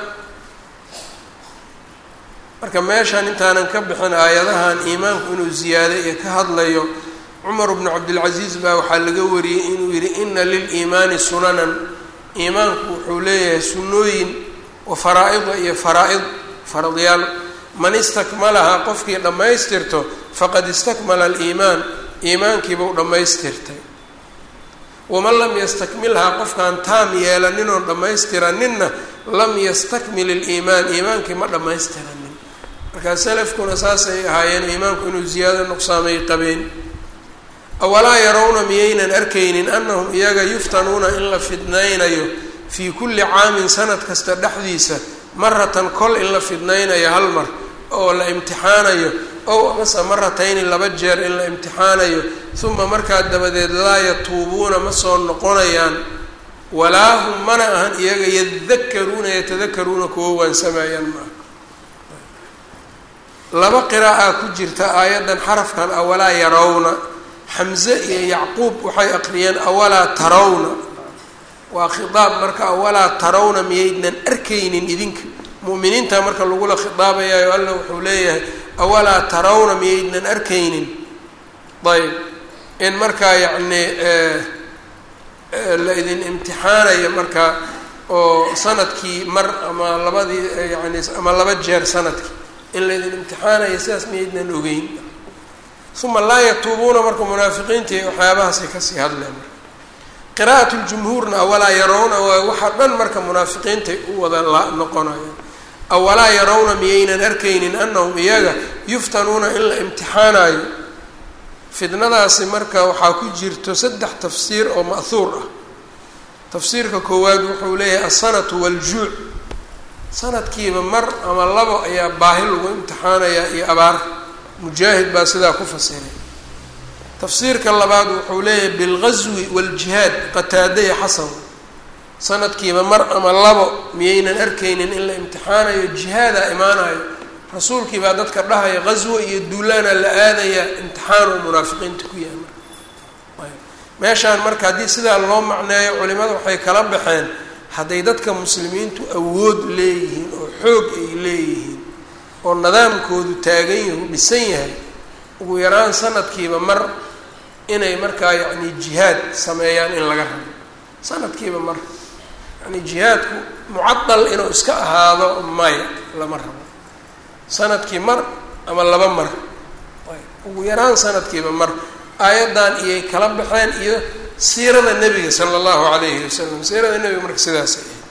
S1: marka meeshaan intaanan ka bixin aayadahan iimaanku inuu ziyaado iyo ka hadlayo cumar bnu cabdilcasiis baa waxaa laga wariyey inuu yihi ina liliimaani sunanan iimaanku wuxuu leeyahay sunnooyin wa faraa-ida iyo faraa-id faradyaal man istakmalahaa qofkii dhammaystirto faqad istakmala aliimaan iimaankiibuu dhammaystirtay waman lam yastakmilhaa qofkaan taam yeelaninoo dhammaystiraninna lam yastakmil iliimaan iimaankii ma dhammaystiranin markaa salafkuna saasay ahaayeen iimaanku inuu ziyaado nuqsaamay qabeen awalaa yarawna miyaynan arkaynin annahum iyaga yuftanuuna in la fidnaynayo fii kulli caamin sanad kasta dhexdiisa maratan kol in la fidnaynayo hal mar oo la imtixaanayo ow amase maratayni laba jeer in la imtixaanayo uma markaa dabadeed laa yatuubuuna ma soo noqonayaan walaa hum mana ahan iyaga yadakaruuna yatadakaruuna kuwa waansamayaan maaha laba qiraa'aa ku jirta aayaddan xarafkan awalaa yarawna xamze iyo yacquub waxay aqriyeen awalaa tarawna waa khitaab marka awalaa tarawna miyaydnan arkaynin idinka mu'miniinta marka lagula khitaabayayo alla wuxuu leeyahay awalaa tarawna miyaydnan arkaynin ayb in markaa yacni la idin imtixaanayo marka oo sanadkii mar ama labadii yani ama laba jeer sanadkii in la idin imtixaanayo sidaas miyaydnan ogeyn uma laa yatuubuuna marka munaafiqiintii waxyaabahaasay kasii hadleen marka qira'at ljumhuurna awalaa yarawna waa waxaa dhan marka munaafiqiintay u wada la noqonayaan awalaa yarawna miyaynan arkaynin anahum iyaga yuftanuuna in la imtixaanayo fidnadaasi marka waxaa ku jirto saddex tafsiir oo ma'huur ah tafsiirka koowaad wuxuu leeyahay alsanatu waljuuc sanadkiiba mar ama labo ayaa baahi lagu imtixaanayaa iyo abaar mujaahid baa sidaa ku fasiray tafsiirka labaad wuxuu leeyahay bilgazwi waljihaad qataada iyo xasan sanadkiiba mar ama labo miyaynan arkaynin in la imtixaanayo jihaadaa imaanayo rasuulkii baa dadka dhahaya qaswo iyo duulaana la aadaya imtixaan oo munaafiqiinta ku yahay marka meeshaan marka haddii sidaa loo macneeyo culimada waxay kala baxeen hadday dadka muslimiintu awood leeyihiin oo xoog ay leeyihiin oo nidaamkoodu taagan yahu dhisan yahay ugu yaraan sanadkiiba mar inay markaa yacni jihaad sameeyaan in laga rabo sanadkiiba mar yani jihaadku mucadal inuu iska ahaado maya lama rabo sanadkii mar ama laba mar ugu yaraan sanadkiiba mar aayaddan iyay kala baxeen iyo siirada nebiga sala allahu calayhi wasalam siirada nebiga marka sidaasay ahayd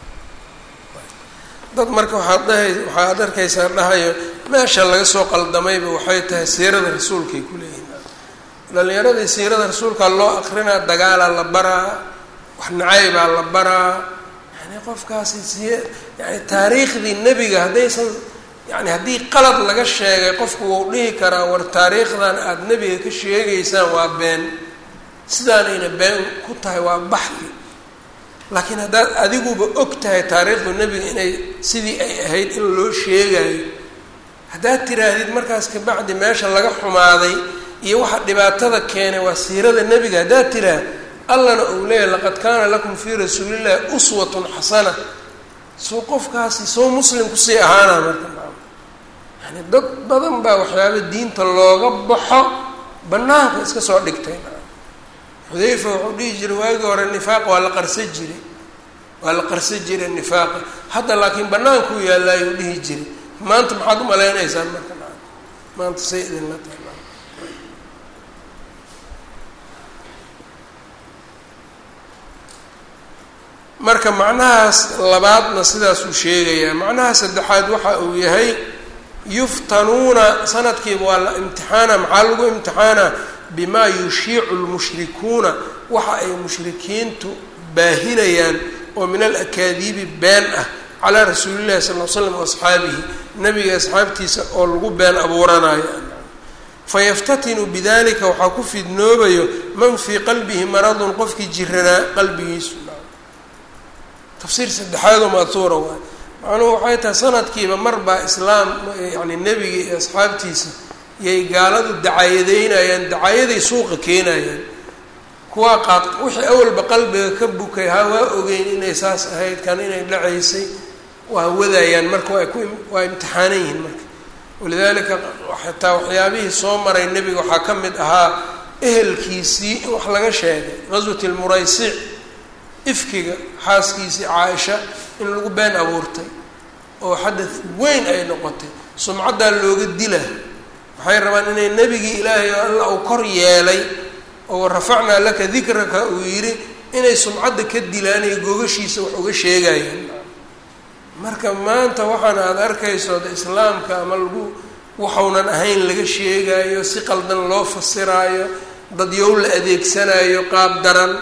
S1: dad marka waxaad dhahay waxaad arkaysaa dhahayo meesha laga soo qaldamayba waxay tahay siirada rasuulkay ku leeyihin dhalinyaradii siirada rasuulkaa loo akrinaa dagaalaa la baraa wax nacaybaa la baraa yani qofkaasi siye yani taariikhdii nebiga haddaysan yani haddii qalad laga sheegay qofku wuu dhihi karaa war taariikhdan aada nebiga ka sheegaysaan waa been sidaanayna been ku tahay waa baxdi laakiin haddaad adiguba og tahay taariikhdu nebiga inay sidii ay ahayd in loo sheegayo haddaad tiraahdid markaas kabacdi meesha laga xumaaday iyo waxa dhibaatada keenay waa siirada nebiga haddaad tiraah allana uu leeyahy laqad kaana lakum fii rasuulillahi uswatun xasana soo qofkaasi soo muslim kusii ahaana marka yani dad badan baa waxyaaba diinta looga baxo banaanka iska soo dhigtay xudayfa wuxuu dhihi jiray waagii hore nifaaq waa la qarsan jiray waa la qarsan jiray nifaaqa hadda laakiin bannaankuu yaalaayuu dhihi jiray maanta maxaad u maleynaysaan marka maanta say idinla tahay marka macnahaas labaadna sidaasuu sheegayaa macnaha saddexaad waxa uu yahay yuftanuuna sanadkiiba waa la imtixaana maxaa lagu imtixaana bimaa yushiicu lmushrikuuna waxa ay mushrikiintu baahinayaan oo min alakaadiibi been ah calaa rasuulillahi sal l slam waasxaabihi nabiga asxaabtiisa oo lagu been abuuranayo fayaftatinu bidalika waxaa ku fidnoobayo man fii qalbihi maradun qofkii jiranaa qalbigiisu tafsiir saddexaadoo maatuura waay macnuhu waxay tahay sanadkiiba mar baa islaam yani nebiga iyo asxaabtiisa yay gaaladu dacaayadeynayaan dacaayaday suuqa keenayaan kuwaa qaad wixii awalba qalbiga ka bukay ha waa ogeyn inay saas ahayd kan inay dhacaysay waa wadayaan marka waa ku waa imtixaanan yihiin marka walidaalika xataa waxyaabihii soo maray nebiga waxaa ka mid ahaa ehelkiisii in wax laga sheegay qaswat lmuraysic ifkiga xaaskiisii caaisha in lagu been abuurtay oo xadad weyn ay noqotay sumcaddaa looga dila waxay rabaan inay nebigii ilaahay oo alla uu kor yeelay oo rafacnaa laka dikraka uu yidhi inay sumcadda ka dilaan iyo gogashiisa wax uga sheegayaan marka maanta waxaana aada arkayso de islaamka ama lagu waxaunan ahayn laga sheegaayo si qaldan loo fasiraayo dad yow la adeegsanayo qaab daran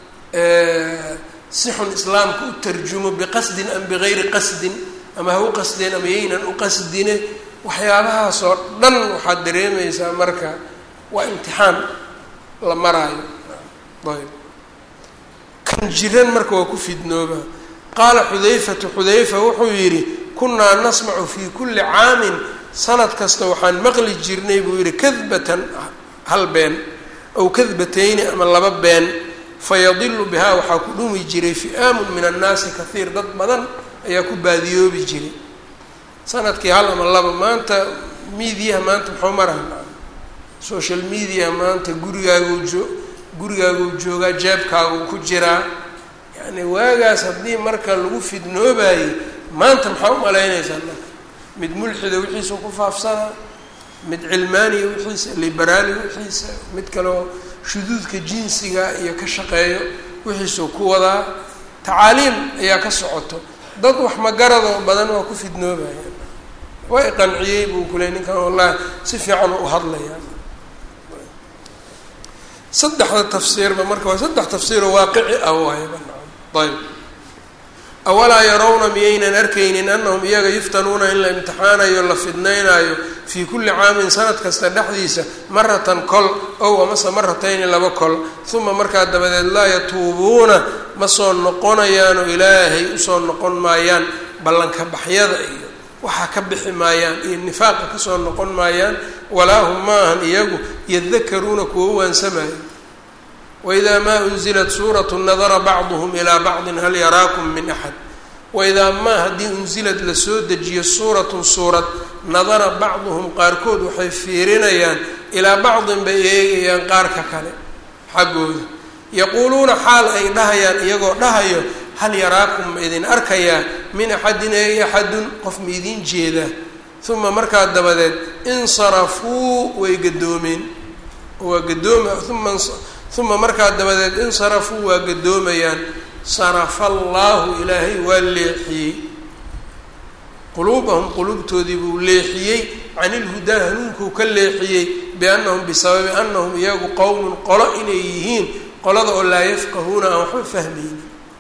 S1: si xun islaamka u tarjumo biqasdin am bigayri qasdin ama ha u qasdeen ama yaynan u qasdine waxyaabahaas oo dhan waxaad dareemaysaa marka waa imtixaan la maraayo ayb kan jiran marka waa ku fidnooba qaala xudayfatu xudayfa wuxuu yidhi kunnaa nasmacu fii kulli caamin sanad kasta waxaan maqli jirnay buu yidhi kadbatan hal been aw kadbatayni ama laba been fayadilu bihaa waxaa ku dhumi jiray fi'aamun min annaasi kahiir dad badan ayaa ku baadiyoobi jiray sanadkii hal ama laba maanta miidiyaha maanta muxuu maraha social mediaha maanta gurigaaguu joo gurigaaguu joogaa jeebkaaguu ku jiraa yacni waagaas haddii marka lagu fidnoobayey maanta maxaa u malaynaysaa marka mid mulxida wixiisa ku faafsanaa mid cilmaaniya wixiisa liberaali wixiisa mid kaleo shuduudka jinsiga iyo ka shaqeeyo wixiisuu ku wadaa tacaaliim ayaa ka socoto dad wax magaradoo badan waa ku fidnoobaya waa i qanciyey buu kuley ninkan wallahi si fiican u hadlayaa saddexda tafsiirba marka waa saddex tafsiiroo waaqici ah waayba ayb awalaa yarawna miyaynan arkaynin anahum iyaga yuftanuuna in la imtixaanayo la fidnaynaayo fii kulli caamin sanad kasta dhexdiisa maratan kol ow amase maratayni laba kol uma markaa dabadeed laa yatuubuuna ma soo noqonayaanoo ilaahay usoo noqon maayaan ballanka baxyada iyo waxaa ka bixi maayaan iyo nifaaqa kasoo noqon maayaan walaa hum maahan iyagu yadakaruuna kuwa waansamayo waidaa maa unzilat suuratu nadara bacduhum ilaa bacdin hal yaraakum min axad waidaa maa haddii unsilad lasoo dejiyo suuratun suurad nadara bacduhum qaarkood waxay fiirinayaan ilaa bacdin bay eegayaan qaarka kale xaggooda yaquuluuna xaal ay dhahayaan iyagoo dhahayo hal yaraakum ma idin arkayaa min axadin ey axadun qof ma idiin jeedaa uma markaa dabadeed insarafuu way gadoomeen waa gadooma uma uma markaa dabadeed insarafuu waa gadoomayaan sarafa allaahu ilaahay waa leexiyey quluubahum quluubtoodii buu leexiyey can ilhudaa hanuunkuu ka leexiyey biannahum bisababi annahum iyagu qowmun qolo inay yihiin qolada oo laa yafqahuuna aan waxba fahmaynin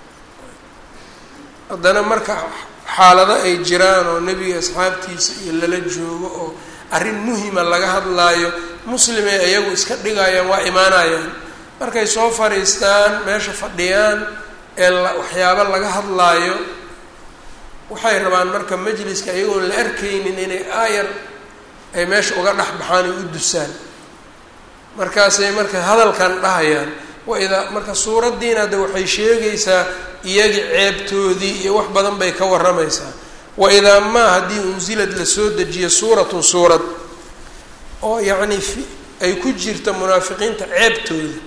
S1: haddana marka xaalado ay jiraan oo nebiga asxaabtiisa iyo lala joogo oo arrin muhima laga hadlaayo muslimay iyagu iska dhigayaan waa imaanayaan markay soo fadhiistaan meesha fadhiyaan ee waxyaabo laga hadlaayo waxay rabaan marka majliska iyagoon la arkaynin inay aayar ay meesha uga dhex baxaan ay u dusaan markaasay marka hadalkan dhahayaan waidaa marka suuraddiina hadda waxay sheegaysaa iyagii ceebtoodii iyo wax badan bay ka warramaysaa waidaa maa haddii unsilad lasoo dejiyo suuratun suurad oo yacni ay ku jirta munaafiqiinta ceebtooda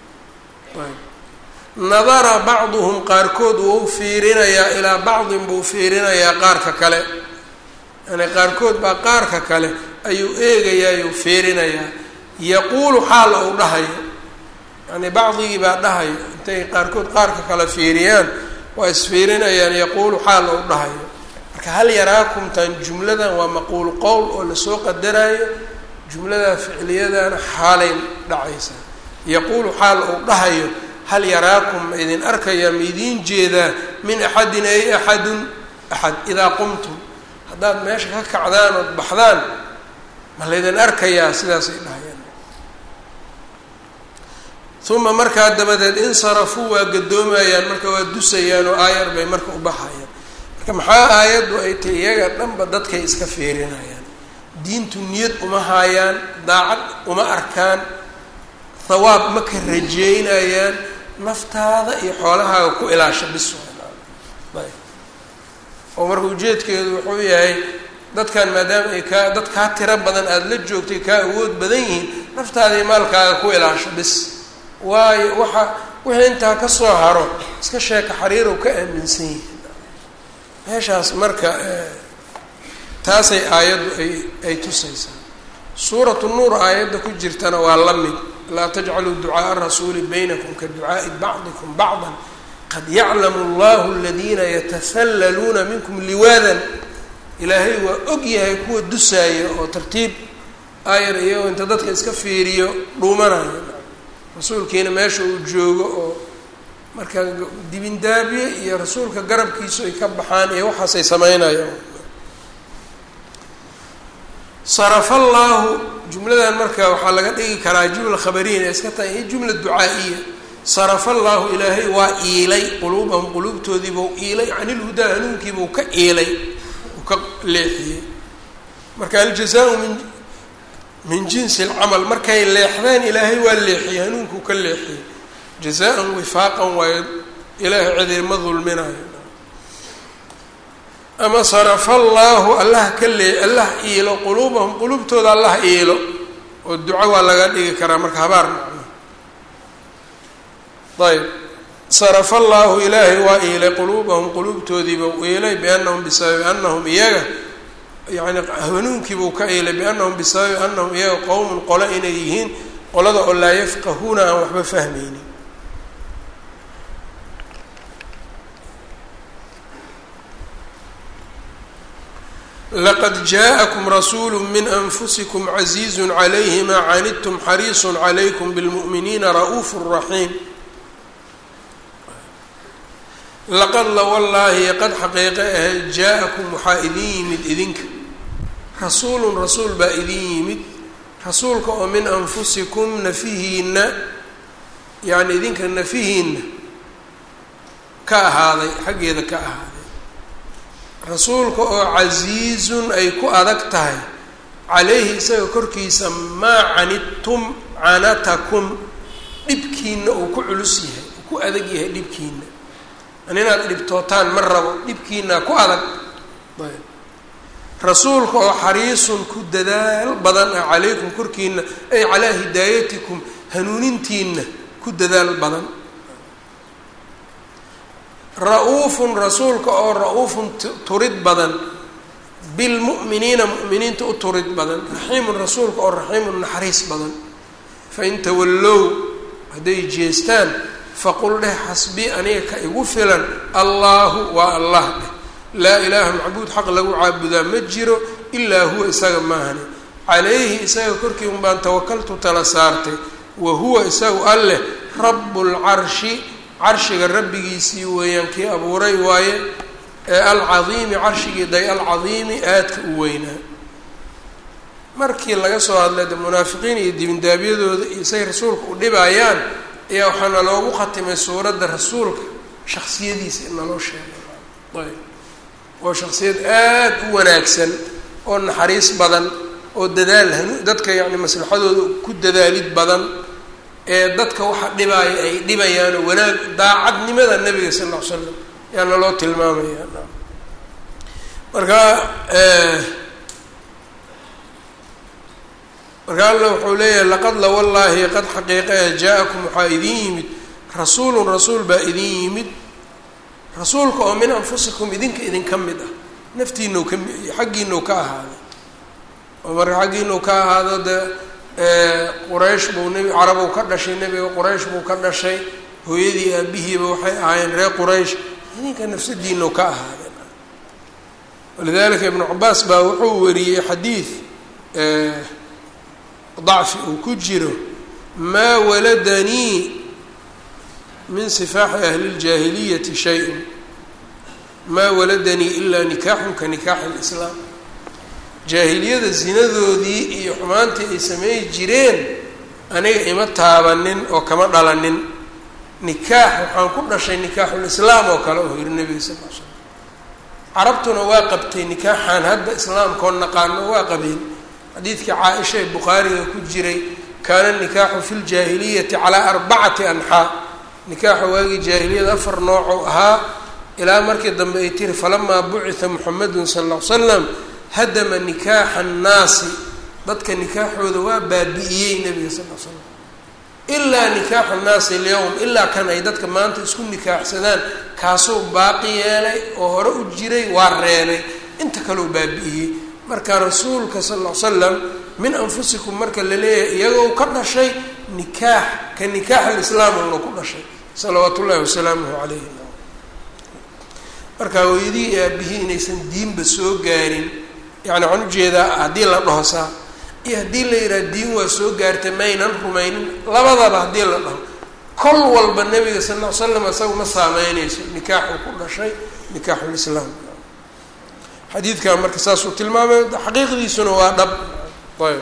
S1: nadara bacduhum qaarkood wuu fiirinayaa ilaa bacdin buu fiirinayaa qaarka kale yani qaarkood baa qaarka kale ayuu eegayaayuu fiirinayaa yaquulu xaal ou dhahayo yani bacdigii baa dhahayo intay qaarkood qaarka kale fiiriyaan waa isfiirinayaan yaquulu xaal ou dhahayo marka hal yaraakumtan jumladan waa maquul qowl oo lasoo qadaraayo jumladaa ficliyadana xaalay dhacaysaa yaquulu xaal ou dhahayo hal yaraakum ma idin arkayaa ma idiin jeedaa min axadin ay axadun axad idaa qumtum haddaad meesha ka kacdaan ood baxdaan ma laydin arkayaa sidaasay dhahayaan uma markaa dabadeed insarafuu waa gadoomayaan marka waa dusayaan oo aayar bay marka u baxayaan marka maxaa aayaddu ay tahy iyaga dhanba dadkay iska fiirinayaan diintu niyad uma haayaan daacad uma arkaan hawaab ma ka rajeynayaan naftaada iyo xoolahaaga ku ilaasha bis ayb oo marka ujeedkeedu wuxuu yahay dadkan maadaama ay kaa dad kaa tiro badan aada la joogtay kaa awood badan yihiin naftaada iyo maalkaaga ku ilaasho bis waayo waxa wixii intaa ka soo haro iska sheeka xariirow ka aaminsan yihiin meeshaas marka taasay aayaddu ay ay tusaysaa suuratu nuur aayadda ku jirtana waa la mid laa tajcaluu ducaaءa rasuuli baynakum ka ducaaءi bacdikum bacda qad yaclamu allahu aladiina yatasallaluuna minkum liwaadan ilaahay waa og yahay kuwa dusaaya oo tartiib aayar iyagoo inta dadka iska fiiriyo dhuumanayo rasuulkiina meesha uu joogo oo marka dibindaabiye iyo rasuulka garabkiisu ay ka baxaan iyo waxaasay sameynayaan sarafallaahu jumladan marka waxaa laga dhigi karaa jumla khabariyin ee iska tahay iyo jumla ducaa-iya sarafallaahu ilaahay waa iilay quluubahum quluubtoodiibuu iilay can ilhudaa hanuunkiibuu ka iilay uu ka leexiyey marka aljazaau min min jinsi alcamal markay leexdeen ilaahay waa leexiyey hanuunkuu ka leexiyey jazaan wifaaqan waayo ilaahay cidima dulminayo ama sarafa allaahu allah ka lee allah iilo quluubahum quluubtooda allah iilo oo duco waa laga dhigi karaa marka habaar macno ayb sarafa allaahu ilaahay waa iilay quluubahum quluubtoodiiba u iilay biannahum bisababi annahum iyaga yani hanuunkiibuu ka iilay biannahum bisababi annahum iyaga qowmun qolo inay yihiin qolada oo laa yafqahuuna aan waxba fahmaynin laqad jaaءakum rasuulu min anfusikum caziizu calayhi maa canidtum xariisu calaykum bilmu'miniina ra'uufu raxiim laqad la wallaahi qad xaqiiqe ahayd jaa-akum waxaa idin yimid idinka rasuulun rasuul baa idin yimid rasuulka oo min anfusikum nafihiina yani idinka nafihiina ka ahaaday xaggeeda ka ahaaday rasuulka oo casiizun ay ku adag tahay calayhi isaga korkiisa maa canidtum canatakum dhibkiina uu ku culus yahay uu ku adag yahay dhibkiina an inaad dhibtootaan ma rabo dhibkiina ku adag ayb rasuulka oo xariisun ku dadaal badan ah calaykum korkiina ay calaa hidaayatikum hanuunintiina ku dadaal badan ra-uufun rasuulka oo ra-uufun turid badan bilmu'miniina mu'miniinta u turid badan raxiimun rasuulka oo raxiimun naxariis badan fain tawallow hadday jeestaan faqul dheh xasbii aniga ka igu filan allaahu waa allah dheh laa ilaaha macbuud xaq lagu caabudaa ma jiro ilaa huwa isaga maahane calayhi isaga korkii un baan tawakaltu tala saartay wa huwa isagu alleh rabbulcarshi carshiga rabbigiisii weeyaan kii abuuray waaye ee alcadiimi carshigii day alcadiimi aadka u weynaa markii laga soo hadlay de munaafiqiin iyo dibindaabyadooda iyo say rasuulka u dhibayaan ayaa waxaana loogu khatimay suuradda rasuulka shaksiyadiisa in naloo sheegay ayb oo shaksiyad aada u wanaagsan oo naxariis badan oo dadaal hanu dadka yacni maslaxadooda ku dadaalid badan ee dadka waxa dhibaaya ay dhibayaanoo wanaag daacadnimada nabiga sal lla ly slam yaana loo tilmaamaya marka marka alla wuxuu leeyahay laqad la wallaahi qad xaqiiqe jaa-akum waxaa idin yimid rasuulun rasuul baa idin yimid rasuulka oo min anfusikum idinka idinka mid ah naftiinau ka xaggiinau ka ahaaday oo marka xaggiinau ka ahaado dee quraysh buu nebi carabow ka dhashay nebiga quraysh buu ka dhashay hooyadii aabihiiba waxay ahaayeen reer quraysh idinka nafsadiinau ka ahaadeen walidalika ibnu cabaas baa wuxuu wariyey xadiid dacfi uu ku jiro maa waladanii min sifaaxi ahli ljaahiliyati shay-un maa waladanii ilaa nikaaxun ka nikaaxi lislaam jaahiliyada zinadoodii iyo xumaantii ay sameey jireen aniga ima taabanin oo kama dhalanin nikaax waxaan ku dhashay nikaaxulislaam oo kale oo yiri nebiga sal l slam carabtuna waa qabtay nikaaxaan hadda islaamkoo naqaano waa qabeen xadiidkii caa-isha ee bukhaariga ku jiray kaana nikaaxu fi ljaahiliyati calaa arbacati anxaa nikaaxa waagii jaahiliyada afar noocou ahaa ilaa markii dambe ay tiri falamaa bucitha muxamedun sala ll ly slam hadama nikaaxa annaasi dadka nikaaxooda waa baabi'iyey nebiga sal l slam ilaa nikaaxu annaasi alyowm ilaa kan ay dadka maanta isku nikaaxsadaan kaasuu baaqi yeelay oo hore u jiray waa reebay inta kaleu baabi'iyey marka rasuulka sal ll ly slam min anfusikum marka la leeyahay iyagoo ka dhashay nikaax ka nikaax alislaam uuna ku dhashay salawaat ullahi wasalaamuhu calayhi marka hooyadii iyo aabihii inaysan diinba soo gaarin yani waxaan ujeedaa haddii la dhahosaa iyo haddii la yidhaha diin waa soo gaartay maynan rumaynin labadaba haddii la dhaho kol walba nebiga sal ll ly slam isaga ma saameyneyso nikaaxuu ku dhashay nikaaxulislaam xadiidkan marka saasuu tilmaamay xaqiiqdiisuna waa dhab ayb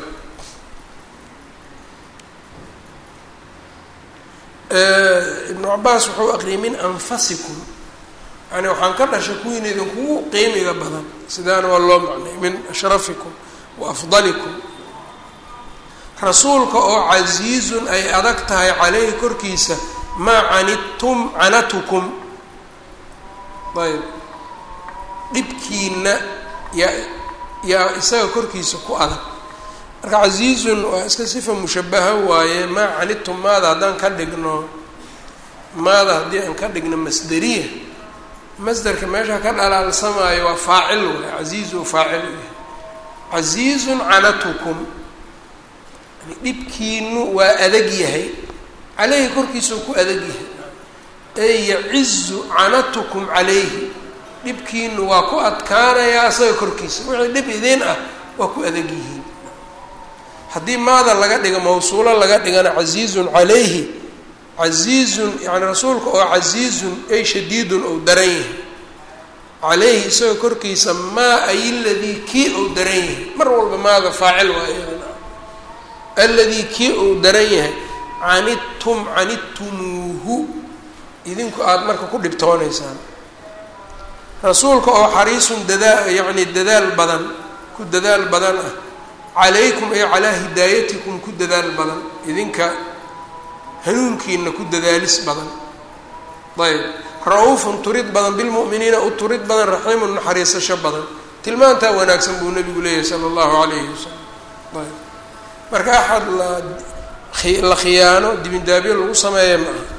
S1: ibnu cabaas wuxuu aqriyay min anfasikum yani waxaan ka dhashay kuwiina idinkugu qiimiga badan sidaana waa loo macnay min ashrafikum wa afdalikum rasuulka oo casiizun ay adag tahay caleyhi korkiisa maa canidtum canatukum ayb dhibkiina yaa yaa isaga korkiisa ku adag marka casiizun waa iska sifa mushabaha waaye maa canidtum maada haddaan ka dhigno maada haddii aan ka dhigno masderiya masderka meesha ka dhalaalsamaayo waa faacil waay casiizu faacil u yahay casiizun canatukum yani dhibkiinu waa adag yahay caleyhi korkiisuu ku adag yahay ey yacizu canatukum calayhi dhibkiinu waa ku adkaanayaa isaga korkiisa wixii dhib idiin ah waa ku adag yihiin haddii maada laga dhigo mawsuulo laga dhigana casiizun calayhi casiizun yani rasuulka oo casiizun ay shadiidun ou daran yahay calayhi isagoo korkiisa maa ay ladii kii ou daran yahay mar walba maada faacil waa iyadana aladii kii ou daran yahay canidtum canidtumuuhu idinku aada marka ku dhibtoonaysaan rasuulka oo xariisun dadaa yacni dadaal badan ku dadaal badan ah calaykum ay calaa hidaayatikum ku dadaal badan idinka hanuunkiina ku dadaalis badan ayb ra-uufun turid badan bilmu'miniina u turid badan raxiimun naxariisasho badan tilmaantaa wanaagsan buu nabigu leeyahay sala allahu calayhi wasalam ayb marka axad la la khiyaano dibindaabyo lagu sameeya ma aha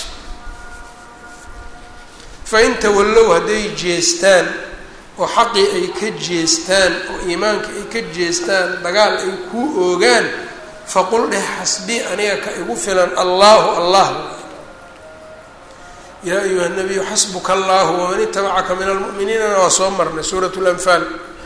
S1: fain tawallow hadday jeestaan oo xaqii ay ka jeestaan oo iimaanka ay ka jeestaan dagaal ay kuu oogaan faqul dheh xasbii aniga ka igu filan allaahu allah yaa ayuha nabiyu xasbuka allahu waman itabacaka min almu'miniinana waa soo marnay suurat lanfaal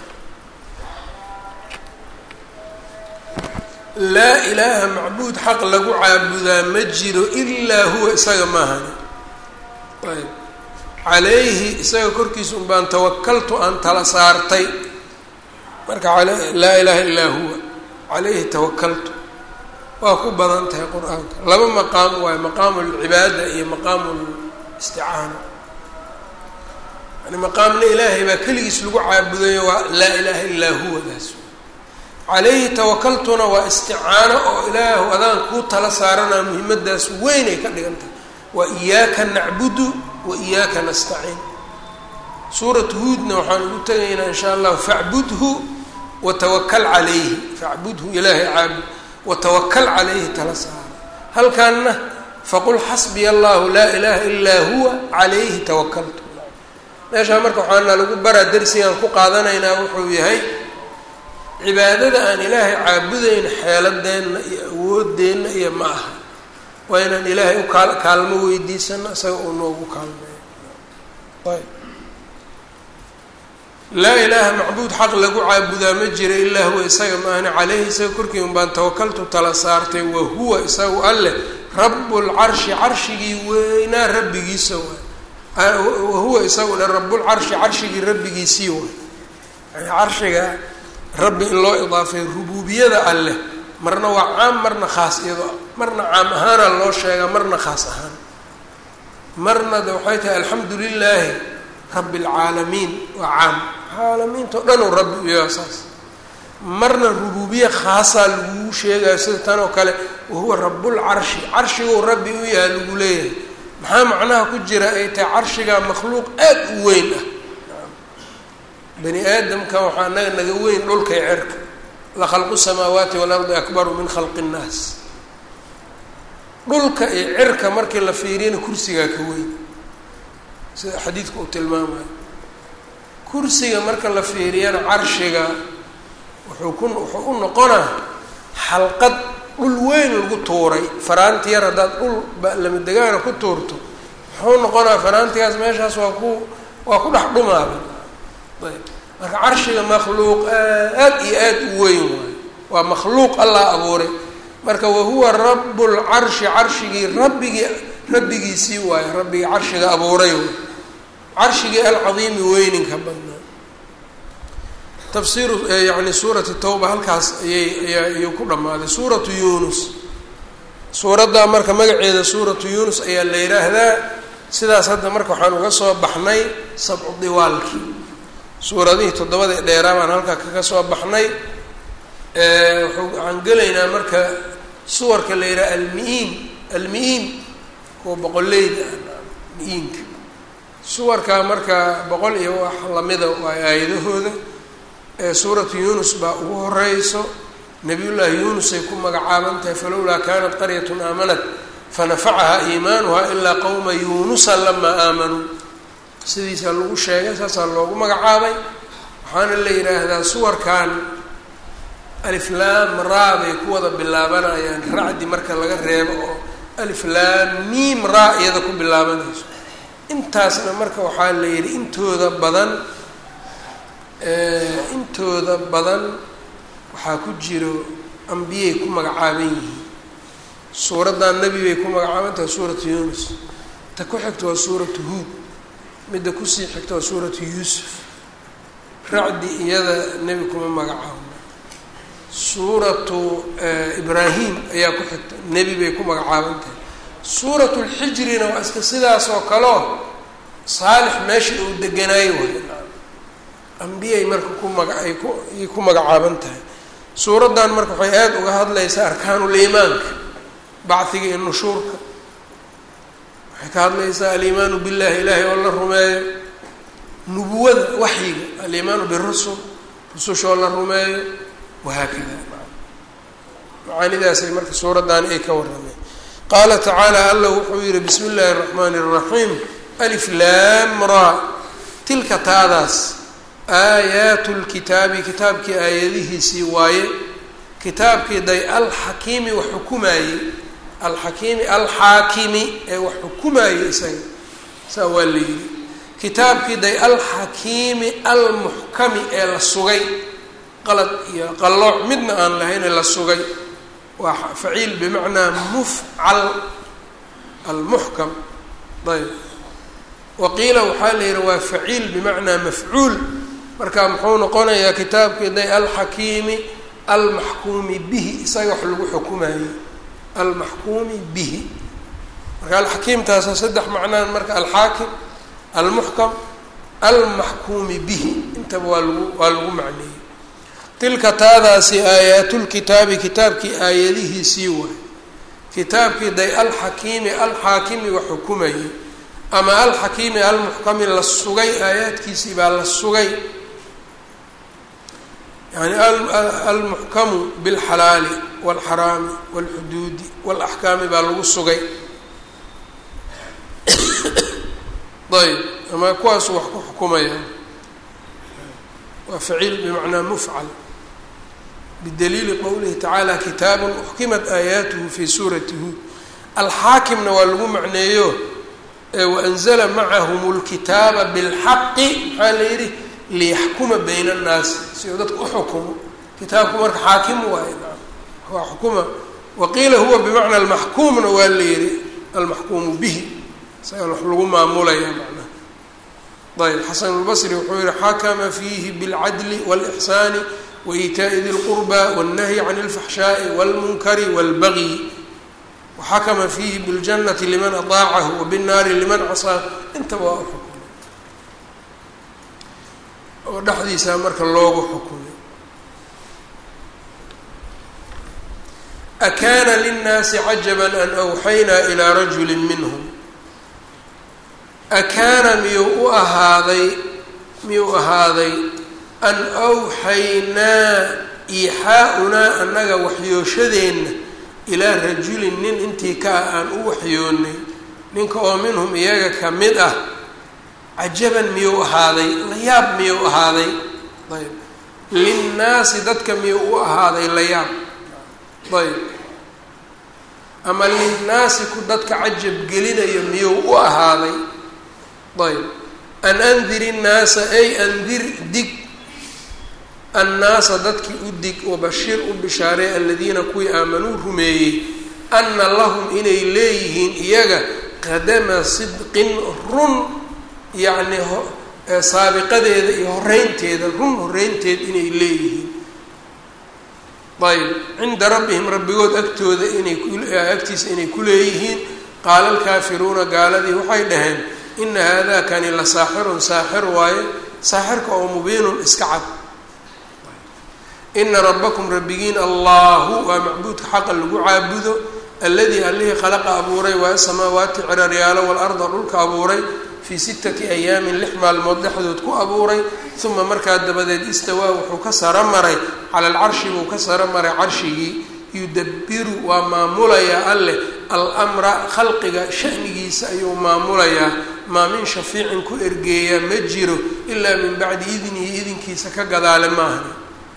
S1: laa ilaaha macbuud xaq lagu caabudaa ma jiro ilaa huwa isaga maahani ayb calayhi isaga korkiisa un baan tawakaltu aan tala saartay marka laa ilaaha illaa huwa calayhi tawakaltu waa ku badan tahay qur-aanka laba maqaam waayo maqaamu lcibaada iyo maqaamu listicaana yani maqaamna ilaahay baa keligiis lagu caabudayo waa laa ilaaha illaa huwa daas calayhi tawakaltuna waa isticaano oo ilaahu adaan kuu tala saaranaa muhiimadaas weynay ka dhigan tahay wa iyaaka nacbudu wa iyaaka nastaciin suurat huudna waxaan ugu tegaynaa in sha allahu facbudhu watawakal calayhi facbudhu ilaahay caabud watawakal calayhi tala saaro halkaanna faqul xasbiya allahu laa ilaaha ilaa huwa calayhi tawakaltu meeshaa marka waxaana lagu baraa darsigaan ku qaadanaynaa wuxuu yahay cibaadada aan ilaahay caabudayn xeeladeenna iyo awoodeenna iyo ma aha waa inaan ilaahay u kaal kaalmo weydiisano isaga uu noogu kaalmeeyo ayb laa ilaaha macbuud xaq lagu caabudaa ma jira ilaa huwa isaga maahne caleyhi isaga korkii un baan tawakaltu tala saartay wa huwa isagu alleh rabbulcarshi carshigii weynaa rabbigiisa waay wahuwa isaguna rabbulcarshi carshigii rabbigiisii waay yani carshiga rabbi in loo idaafay rubuubiyada alleh marna waa caam marna khaas iyadoo marna caam ahaana loo sheegaa marna khaas ahaan marna de waxay tahay alxamdu lilaahi rabbi alcaalamiin waa caam caalamiintao dhan uu rabbi u yaha saas marna rubuubiye khaasaa laguu sheegayo sida tan oo kale wahuwa rabbulcarshi carshiguu rabbi u yaha lagu leeyahay maxaa macnaha ku jira ay tahay carshigaa makhluuq aad u weyn ah bani aadamka waxaa naga naga weyn dhulkay cerka la khalqu samaawaati waalardi akbaru min khalqi innaas dhulka iyo cirka markii la fiiriyana kursigaa ka weyn sida xadiidka uu tilmaamayo kursiga marka la fiiriyana carshiga wuxuu ku wuxuu u noqonaa xalqad dhul weyn lagu tuuray faraanti yar haddaad dhul lamadegaana ku tuurto wuxuu noqonaa faraantigaas meeshaas waa ku waa ku dhex dhumaaba ayb marka carshiga makhluuq aad iyo aad u weyn waayo waa makhluuq allah abuuray marka wahuwa rabbulcarshi carshigii rabbigii rabbigiisii waayo rabbigii carshiga abuuray waay carshigii alcadiimi weyninka badnaa tafsiiru yani suurati tawba halkaas ayay aya ayuu ku dhammaaday suuratu yunus suuraddaa marka magaceeda suuratu yunus ayaa la yidhaahdaa sidaas hadda marka waxaan uga soo baxnay sabcu diwaalkii suuradihii toddobada ee dheeraa baan halkaa kaga soo baxnay waxaan gelaynaa marka suwarka la yidhaha almi-iin almi-iin kuwa boqoleyda mi-iinka suwarkaa marka boqol iyo wax lamida waa aayadahooda suuratu yunus baa ugu horeyso nabiyullaahi yunusay ku magacaaban tahay falowlaa kanat qaryatun aamanat fanafacaha iimaanuha ilaa qowma yunusa lamaa aamanuu sidiisaa lagu sheegay saasaa loogu magacaabay waxaana la yidhaahdaa suwarkan aliflaam raa bay ku wada bilaabanayaan racdi marka laga reebo oo aliflaam miim raa iyada ku bilaabanayso intaasna marka waxaa la yidhi intooda badan intooda badan waxaa ku jiro ambiyay ku magacaaban yihiin suuraddan nebi bay ku magacaaban tahay suuratu yunus ta ku xigta waa suuratu huud midda kusii xigta waa suuratu yuusuf racdi iyada nebi kuma magacaabno suuratu ibraahim ayaa ku xigta nebi bay ku magacaaban tahay suuratu lxijrina waa iska sidaas oo kaleo saalix meeshii uu deganaayo way ambiyay marka ku maga ay ku ay ku magacaaban tahay suuraddan marka waxay aada uga hadlaysaa arkaanuliimaanka bacdiga iyo nushuurka waxay ka hadlaysaa aliimaanu billahi ilaahay oo la rumeeyo nubuwada waxyiga aliimaanu birusul rususha oo la rumeeyo wahaakada macaanidaasay marka suuraddaani ay ka warrameen qaala tacaala allah wuxuu yihi bismi illaahi اraxmaani الraxiim alif laam ra tilka taadaas aayaatu lkitaabi kitaabkii aayadihiisii waaye kitaabkii day alxakiimi wax xukumaayey alxakiimi alxaakimi ee wax xukumaayey isaga saa waa la yidhi kitaabkii day alxakiimi almuxkami ee la sugay qalad iyo qallooc midna aan lahayn ee la sugay waa faciil bimacnaa mufcal almuxkam ayb waqiila waxaa la yidhi waa faciil bimacnaa mafcuul marka muxuu noqonayaa kitaabkii day alxakiimi almaxkuumi bihi isaga wax lagu xukumayey almaxkuumi bihi marka alxakiimtaasa saddex macnaan marka alxaakim almuxkam almaxkuumi bihi intaba waa lagu waa lagu macneeyey tilka taadaasi aayaatulkitaabi kitaabkii aayadihiisii waay kitaabkii day alxakiimi alxaakimi wax xukumayey ama alxakiimi almuxkami la sugay aayaadkiisii baa la sugay yani almuxkamu bilxalaali walxaraami walxuduudi walaxkaami baa lagu sugay ayb ama kuwaasu wax ku xukumaya waa faciil bimacnaa mufcal bidaliili qowlihi tacaala kitaabun uxkimat aayaatuhu fi suurati huud alxaakimna waa lagu macneeyo waanzla macahum lkitaaba bilxaqi maxaa la yidhi liyaxkuma bayna annaasi si uu dadka uxukumo kitaabku marka xaakim waaye waa xukuma waqiila huwa bimacna almaxkuumna waa la yihi almaxkuumu bihi isaga wax lagu maamulaya macnaha ayb xasan lbasri wuxuu yihi xakama fiihi bilcadli wاlإxsaani waitaaءi di lqurba wالnahyi can اlfaxshaaءi wاlmunkari wاlbagyi waxakama fiihi biاljanati liman aطaacahu wabالnaari liman casaa intaba waa uxukumay oo dhexdiisaa marka loogu xukumay akaana linnaasi cajaba an awxaynaa ilaa rajuli minhm akaana miyuu u ahaaday miyuu ahaaday an awxaynaa iixaa-unaa annaga waxyooshadeenna ilaa rajulin nin intii ka ah aan u waxyoonnay ninka oo minhum iyaga ka mid ah cajaban miyuu ahaaday layaab miyuu ahaaday ayb linnaasi dadka miyuu u ahaaday layaab ayb ama linnaasi ku dadka cajab gelinayo miyuu u ahaaday ayb an andir innaasa ay andir dig annaasa dadkii u dig wabashir u bishaaray aladiina kuwii aamanuu rumeeyey anna lahum inay leeyihiin iyaga qadama sidqin run yacni saabiqadeeda iyo horeynteeda run horeynteed inay leeyihiin ayb cinda rabbihim rabbigood agtooda inay agtiisa inay ku leeyihiin qaala alkaafiruuna gaaladii waxay dhaheen ina haadaa kani la saaxirun saaxir waaye saaxirka oo mubiinun iska cad ina rabbakum rabbigiin allahu waa macbuudka xaqa lagu caabudo alladii allihii khalaqa abuuray waa samaawaati ciraryaalo walarda dhulka abuuray fii sittati ayaamin lix maalmood dhexdood ku abuuray uma markaa dabadeed istawaa wuxuu ka saro maray cala alcarshi buu ka saro maray carshigii yudabiru waa maamulayaa alleh almra khalqiga shanigiisa ayuu maamulayaa maa min shafiicin ku ergeeyaa ma jiro ilaa min bacdi idnihi idinkiisa ka gadaale maahan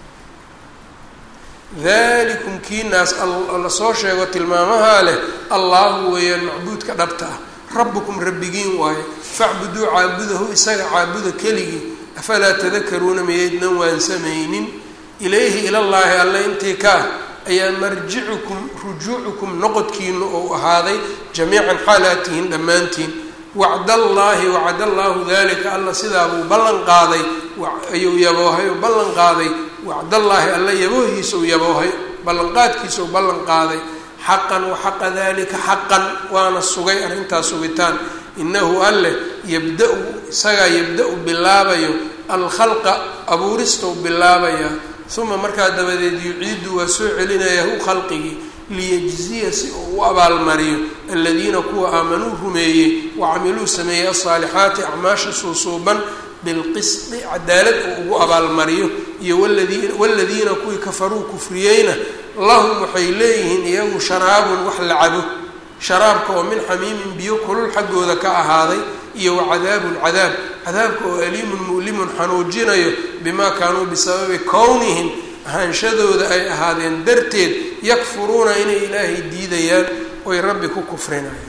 S1: dalikum kiinaas lasoo sheego tilmaamahaa leh allahu weeyaan macbuudka dhabta ah rabbukum rabbigiin waaye facbuduu caabudahu isaga caabuda keligii afalaa tadakaruuna miyaydnan waansamaynin ilayhi ilallaahi alle intii ka ah ayaa marjicukum rujuucukum noqodkiina ou ahaaday jamiican xaalaatihin dhammaantiin wacdallaahi wacdallaahu dalika alla sidaabuu ballan qaaday ayuu yaboohay oo ballan qaaday wacdallaahi alla yaboohiisau yaboohay ballanqaadkiisau ballan qaaday xaqan waxaqa dalika xaqan waana sugay arrintaas sugitaan inahu alleh yabda-u isagaa yabda-u bilaabayo alkhalqa abuuristou bilaabayaa uma markaa dabadeed yuciidu waa soo celinaya hu khalqigii liyajziya si uu u abaalmariyo aladiina kuwa aamanuu rumeeyey wacamiluu sameeyey alsaalixaati acmaasha suusuuban bilqisdi cadaalad uu ugu abaalmariyo iyo waladiina kuwii kafaruu kufriyeyna lahum waxay leeyihiin iyagu sharaabun wax la cabo sharaabka oo min xamiimin biyo kulul xaggooda ka ahaaday iyo wa cadaabun cadaab cadaabka oo aliimun mu'limun xanuujinayo bimaa kaanuu bisababi kownihim ahaanshadooda ay ahaadeen darteed yakfuruuna inay ilaahay diidayaan oy rabbi ku kufrinayaan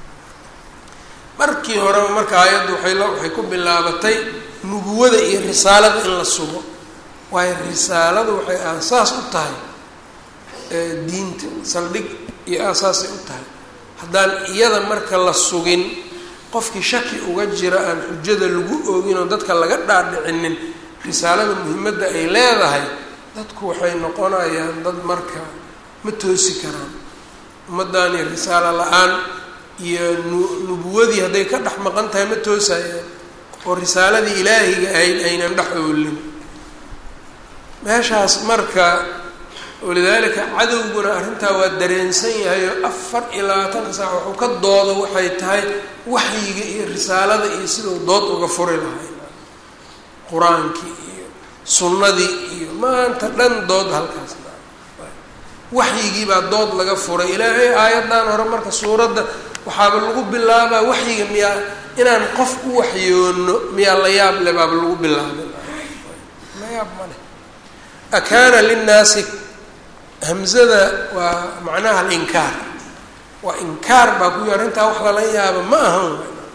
S1: markii horeba marka aayaddu waay waxay ku bilaabatay nubuwada iyo risaalada in la sugo waayo risaaladu waxay aasaas u tahay diinta saldhig iyo aasaasay u tahay haddaan iyada marka la sugin qofkii shaki uga jira aan xujada lagu oogin oo dadka laga dhaadhicinin risaalada muhimadda ay leedahay dadku waxay noqonayaan dad marka ma toosi karaan ummaddaani risaalo la-aan iyo nu nubuwadii hadday ka dhex maqan tahay ma toosayaan oo risaaladii ilaahiga ahayd aynan dhex oolin meeshaas marka walidaalika cadowguna arrintaa waa dareensan yahay oo afar iyo labaatan saac wuxuu ka doodo waxay tahay waxyiga iyo risaalada iyo siduu dood uga furi lahay qur-aankii iyo sunnadii iyo maanta dhan dood halkaas waxyigii baa dood laga furay ilaahay aayaddan hore marka suuradda waxaaba lagu bilaabaa waxyiga miyaa inaan qof u waxyoono miyaa la yaab le baaba lagu bilaabay la yaab ma leh akaana linnaasi hamzada waa macnaha alinkaar waa inkaar baa ku yi arrintaa wax lala yaaba ma ahan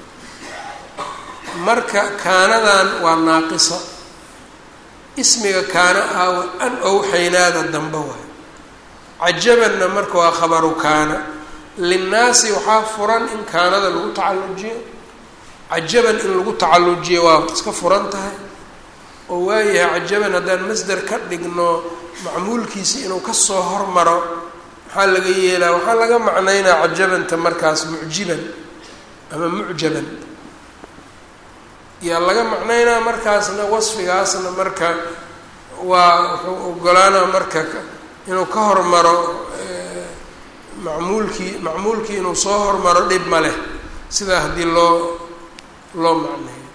S1: marka kaanadan waa naaqisa ismiga kaana ah an owxaynaada dambe waay cajabanna marka waa khabaru kaana linnaasi waxaa furan in kaanada lagu tacallujiyo cajaban in lagu tacallujiyo waa iska furan tahay oo waayahay cajaban haddaan masder ka dhigno macmuulkiisi inuu kasoo hormaro maxaa laga yeelaa waxaa laga macnaynaa cajabanta markaas mucjiban ama mucjaban yaa laga macnaynaa markaasna wasfigaasna marka waa wuxuu ogolaanaa marka inuu ka hormaro macmuulkii macmuulkii inuu soo hormaro dhib ma leh sidaa haddii loo loo macneeyo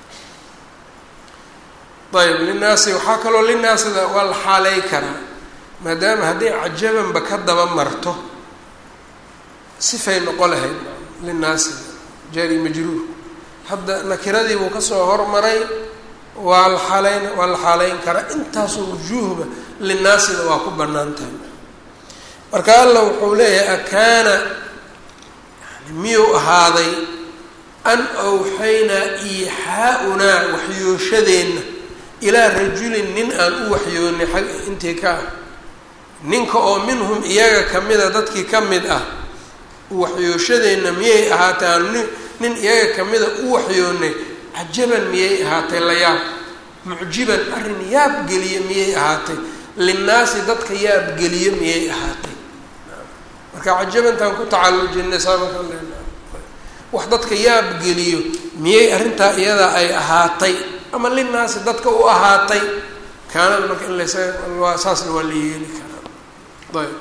S1: ayb linaasi waxaa kaloo linaasida waa la xaaley karaa maadaama hadday cajabanba ka daba marto sifay noqo lahayd linaasida jaari majruur hadda nakiradii buu kasoo hormaray waa la xaaleyn waa la xaaleyn karaa intaasoo wujuuhba linaasida waa ku bannaan tahay marka alla wuxuu leeyahay akaana yani miyuu ahaaday an awxaynaa iixaa-unaa waxyooshadeenna ilaa rajulin nin aan u waxyoonay xag intii ka ah ninka oo minhum iyaga kamida dadkii ka mid ah waxyooshadeenna miyay ahaatay aan nin nin iyaga kamida u waxyoonay cajaban miyay ahaatay la yaab mucjiban arrin yaab geliye miyay ahaatay linnaasi dadka yaab geliye miyay ahaatay marka cajabantaan ku tacallujinay saamakan lena wax dadka yaab geliyo miyay arrintaa iyadaa ay ahaatay ama linnaasi dadka u ahaatay kaanada marka in las waa saasna waa la yeeli karaa ayb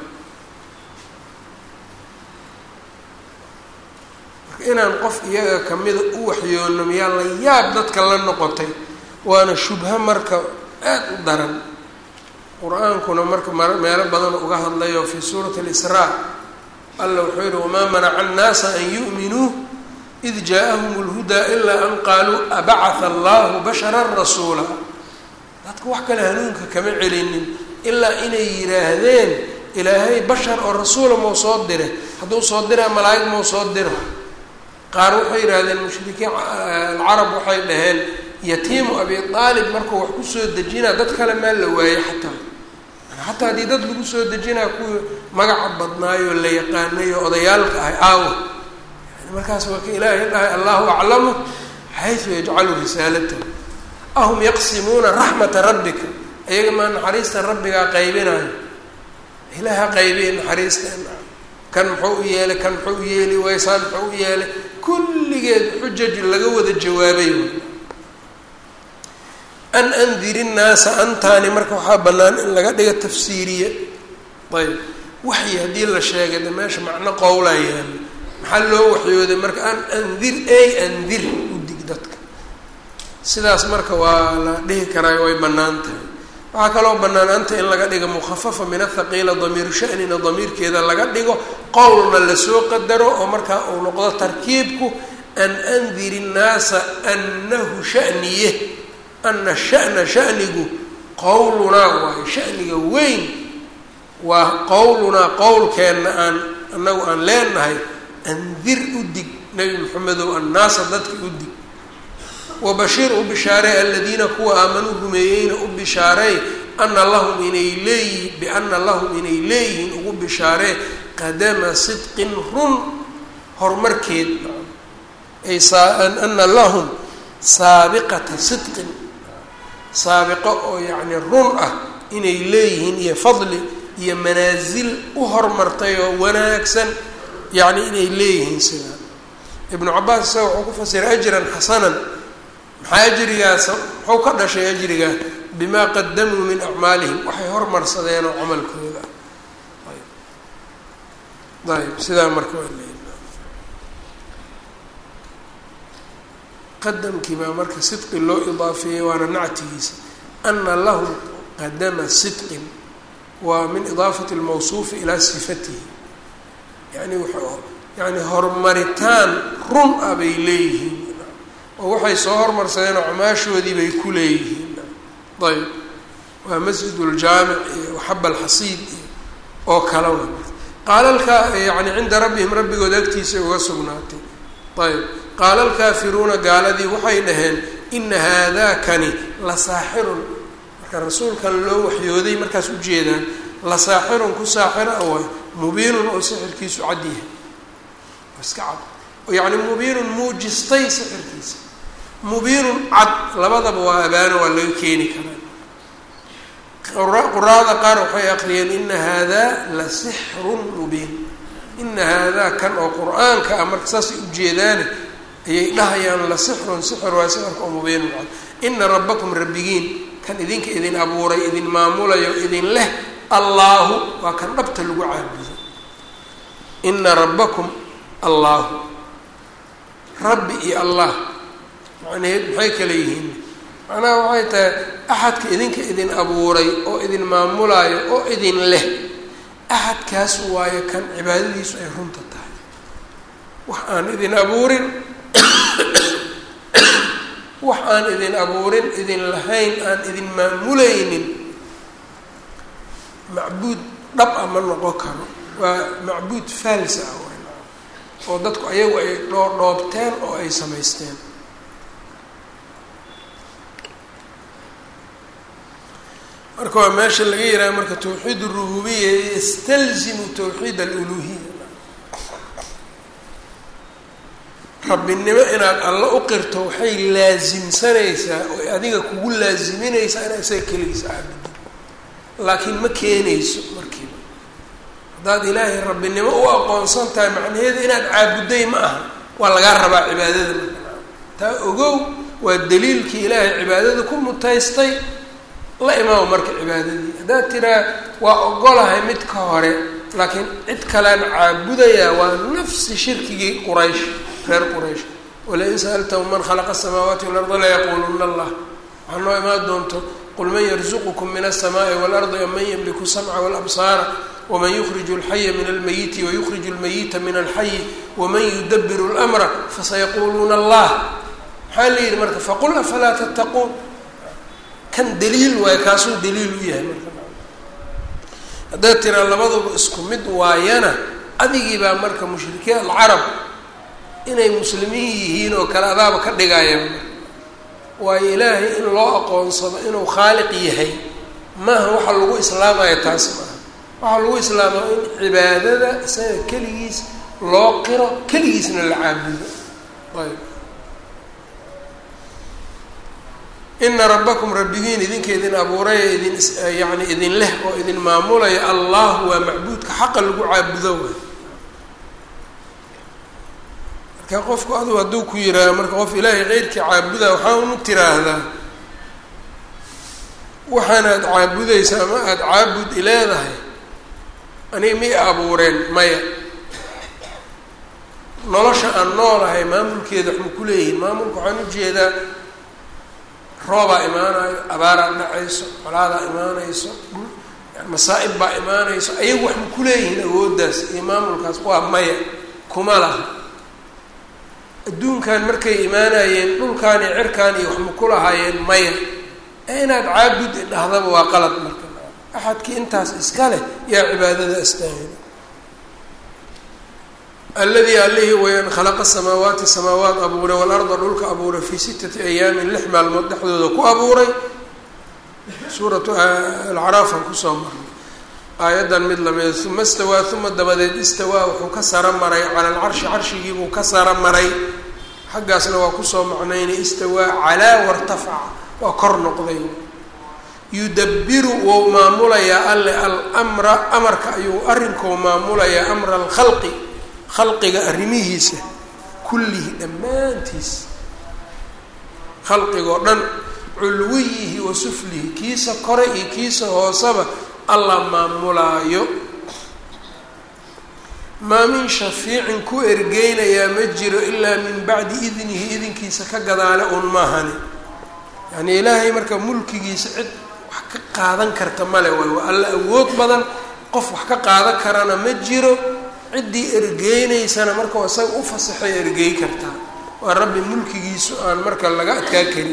S1: marka inaan qof iyaga kamida u waxyoono miyaa la yaab dadka la noqotay waana shubho marka aad u daran qur-aankuna marka m meelo badan uga hadlayo fi suurati alisraa alla wuxuu yihi wamaa manaca annaasa an yu'minuu id jaa-ahum اlhudaa ilaa an qaaluu abacatha allahu bashara rasuula dadka wax kale hanuunka kama celinin ilaa inay yidhaahdeen ilaahay bashar oo rasuula mau soo dire hadduu soo diraa malaa'ig mau soo dira qaar waxay yidhahdeen mushrikiin alcarab waxay dhaheen yatiimu abi aalib markuu wax kusoo dejinaa dad kale maa la waayey xataa xataa haddii dad lagu soo dejinaa kuwii magaca badnaayoo la yaqaanay oo odayaalka ahay aawa markaas waa ka ilaahay dhahay allahu aclamu xaysu yajcalu risaalatahu ahum yaqsimuuna raxmata rabbika iyaga maa naxariista rabbigaa qaybinayo ilaaha qaybiye naxariisteena kan muxuu u yeelay kan muxuu u yeeli waysaan muxuu u yeelay kulligeed xujaj laga wada jawaabay an andiri nnaasa antaani marka waxaa bannaan in laga dhiga tafsiiriye ayb waxyi haddii la sheegay de meesha macno qowlaa yaala maxaa loo waxyooday marka an andir ey andir u dig dadka sidaas marka waa la dhihi karaayo way bannaan tahay waxaa kaloo bannaan anta in laga dhigo mukhafafa min athaqiila damiiru shanina damiirkeeda laga dhigo qowlna lasoo qadaro oo markaa uu noqdo tarkiibku an andir innaasa annahu shaniye ana shana shanigu qowlunaa waayo shaniga weyn waa qowlunaa qowlkeenna aan annagu aan leenahay andir u dig nebi maxamedow annaasa dadka u dig wabashiir u bishaarey aladiina kuwa aamanuu rumeeyeyna u bishaarey ana lahum inay leeyihin biana lahum inay leeyihiin ugu bishaaree qadama sidqin run horumarkeed ay ana lahum saabiqata sidqin saabiqo oo yacni run ah inay leeyihiin iyo fadli iyo manaasil u hormartay oo wanaagsan yacni inay leeyihiin sidaa ibnu cabaas isaga wuxuu ku fasiray ajran xasanan maxaa ajrigaas muxuu ka dhashay ajrigaa bimaa qadamuu min acmaalihim waxay hormarsadeen oo camalkooda ayb sidaa marka waa leeyi qadamkii baa marka sidqi loo idaafeeyey waana nactigiisa ana lahum qadama sidqin waa min idaafati lmawsuufi ilaa sifatihi yani yani horumaritaan run ah bay leeyihiin oo waxay soo hormarsadeen oo camaashoodii bay ku leeyihiin ayb waa masjid ljaamic iyo waxaba alxasiid iyo oo kala wa qaalalka yani cinda rabbihim rabbigood agtiisa uga sugnaatay ayb qaala alkaafiruuna gaaladii waxay dhaheen ina haadakani la saaxirun marka rasuulkan loo waxyooday markaas ujeedaan la saaxirun ku saaxira waay mubiinun oo sixirkiisu cad yahay iska cad yacni mubiinun muujistay sixirkiisa mubiinun cad labadaba waa abaano waa laga keeni karaa quraada qaar waxay aqriyeen ina haadaa la sixrun mubiin ina haadaa kan oo qur-aanka ah marka saasay ujeedaane ayay dhahayaan la sixrun sixir waa sixirka oo mubiinun cad ina rabbakum rabbigiin kan idinka idin abuuray idin maamulayo idin leh allaahu waa kan dhabta lagu caabudo ina rabbakum allaahu rabbi iyo allah macnaheed maxay kala yihiin macnaha waxay tahay axadka idinka idin abuuray oo idin maamulaayo oo idin leh axadkaas waayo kan cibaadadiisu ay runta tahay wax aan idin abuurin wax aan idin abuurin idin lahayn aan idin maamulaynin macbuud dhab a ma noqon karo waa macbuud faalsa ah oo dadku ayagu ay dhoo dhoobteen oo ay samaysteen marka waa meesha laga yihaaha marka tawxiid urububiya yastalzimu tawxiid aluluhiya rabbinimo inaad alla u qirto waxay laasimsanaysaa oo adiga kugu laasiminaysaa inaad isaga keligiisa caabudid laakiin ma keenayso markiiba haddaad ilaahay rabbinimo u aqoonsan tahay macnaheedu inaad caabudday ma aha waa lagaa rabaa cibaadada taa ogow waa daliilkii ilaahay cibaadada ku mutaystay la imaamo marka cibaadadii haddaad tiraa waa ogolahay mid ka hore laakiin cid kalean caabudayaa waa nafsi shirkigii quraysh reer quraysh walain sa'altahum man khalaqa asamaawaati walarda layaquuluna allah waxaa noo imaan doonto qul man yarzuqukum min alsamaai waalardi am man yamliku samca walabsaara waman yukriju alxaya min almayiti wayukriju almayita min alxayi waman yudabiru lmra fasayaquuluuna allah maxaa la yidhi marka faqul afalaa tattaquun kan daliil waayo kaasuu daliil u yahay marka haddaad tiraa labaduba isku mid waayana adigii baa marka mushrikiin alcarab inay muslimiin yihiin oo kale adaaba ka dhigaya waayo ilaahay in loo aqoonsado inuu khaaliq yahay maaha waxa lagu islaamaya taas maaha waxaa lagu islaama in cibaadada isaga keligiis loo qiro keligiisna la caabudo ayb ina rabbakum rabbigiin idinka idin abuuraya idin yani idin leh oo idin maamulaya allah waa macbuudka xaqa lagu caabudo way marka qofku aduu hadduu ku yihaaha marka qof ilaahay keyrkii caabuda waxaa unu tiraahdaa waxaanaad caabudaysa ama aada caabud ileedahay aniga mi abuureen maya nolosha aan noolahay maamulkeeda waxma ku leeyihin maamulka waxaan ujeedaa roobaa imaanayo abaaraa dhacayso colaadaa imaanayso masaa-ib baa imaanayso ayagu wax ma ku leeyihiin awooddaas iyo maamulkaas waa maya kuma laha adduunkan markay imaanayeen dhulkaan iyo cirkaan iyo wax ma ku lahaayeen maya ee inaad caabud idhahdaba waa qalad marka axadkii intaas iska leh yaa cibaadada astaahila alladii allihii wayaan khalaqa samaawaati samaawaat abuuray waalarda dhulka abuuray fii sittati ayaamin lix maalmood dhexdooda ku abuuray suuratu alcaraafan kusoo marnay aayaddan mid lamida uma istawaa uma dabadeed istawaa wuxuu ka saro maray cala alcarshi carshigiibuu ka saro maray xaggaasna waa kusoo macnaynay istawaa calaa wartafaca waa kor noqday yudabiru wou maamulayaa alle almra amarka ayuu arrinkou maamulayaa amra alkhalqi khalqiga arrimihiisa kullihi dhammaantiis khalqigoo dhan culwiyihi wa suflihi kiisa kore iyo kiisa hooseba alla maamulaayo maa min shafiicin ku ergeynayaa ma jiro ilaa min bacdi idnihi idinkiisa ka gadaale uun maahani yacnii ilaahay marka mulkigiisa cid wax ka qaadan karta male waay waa alla awood badan qof wax ka qaadan karana ma jiro ciddii ergeynaysana markau isaga u fasaxay ergey kartaa waa rabbi mulkigiisu aan marka laga adkaa karin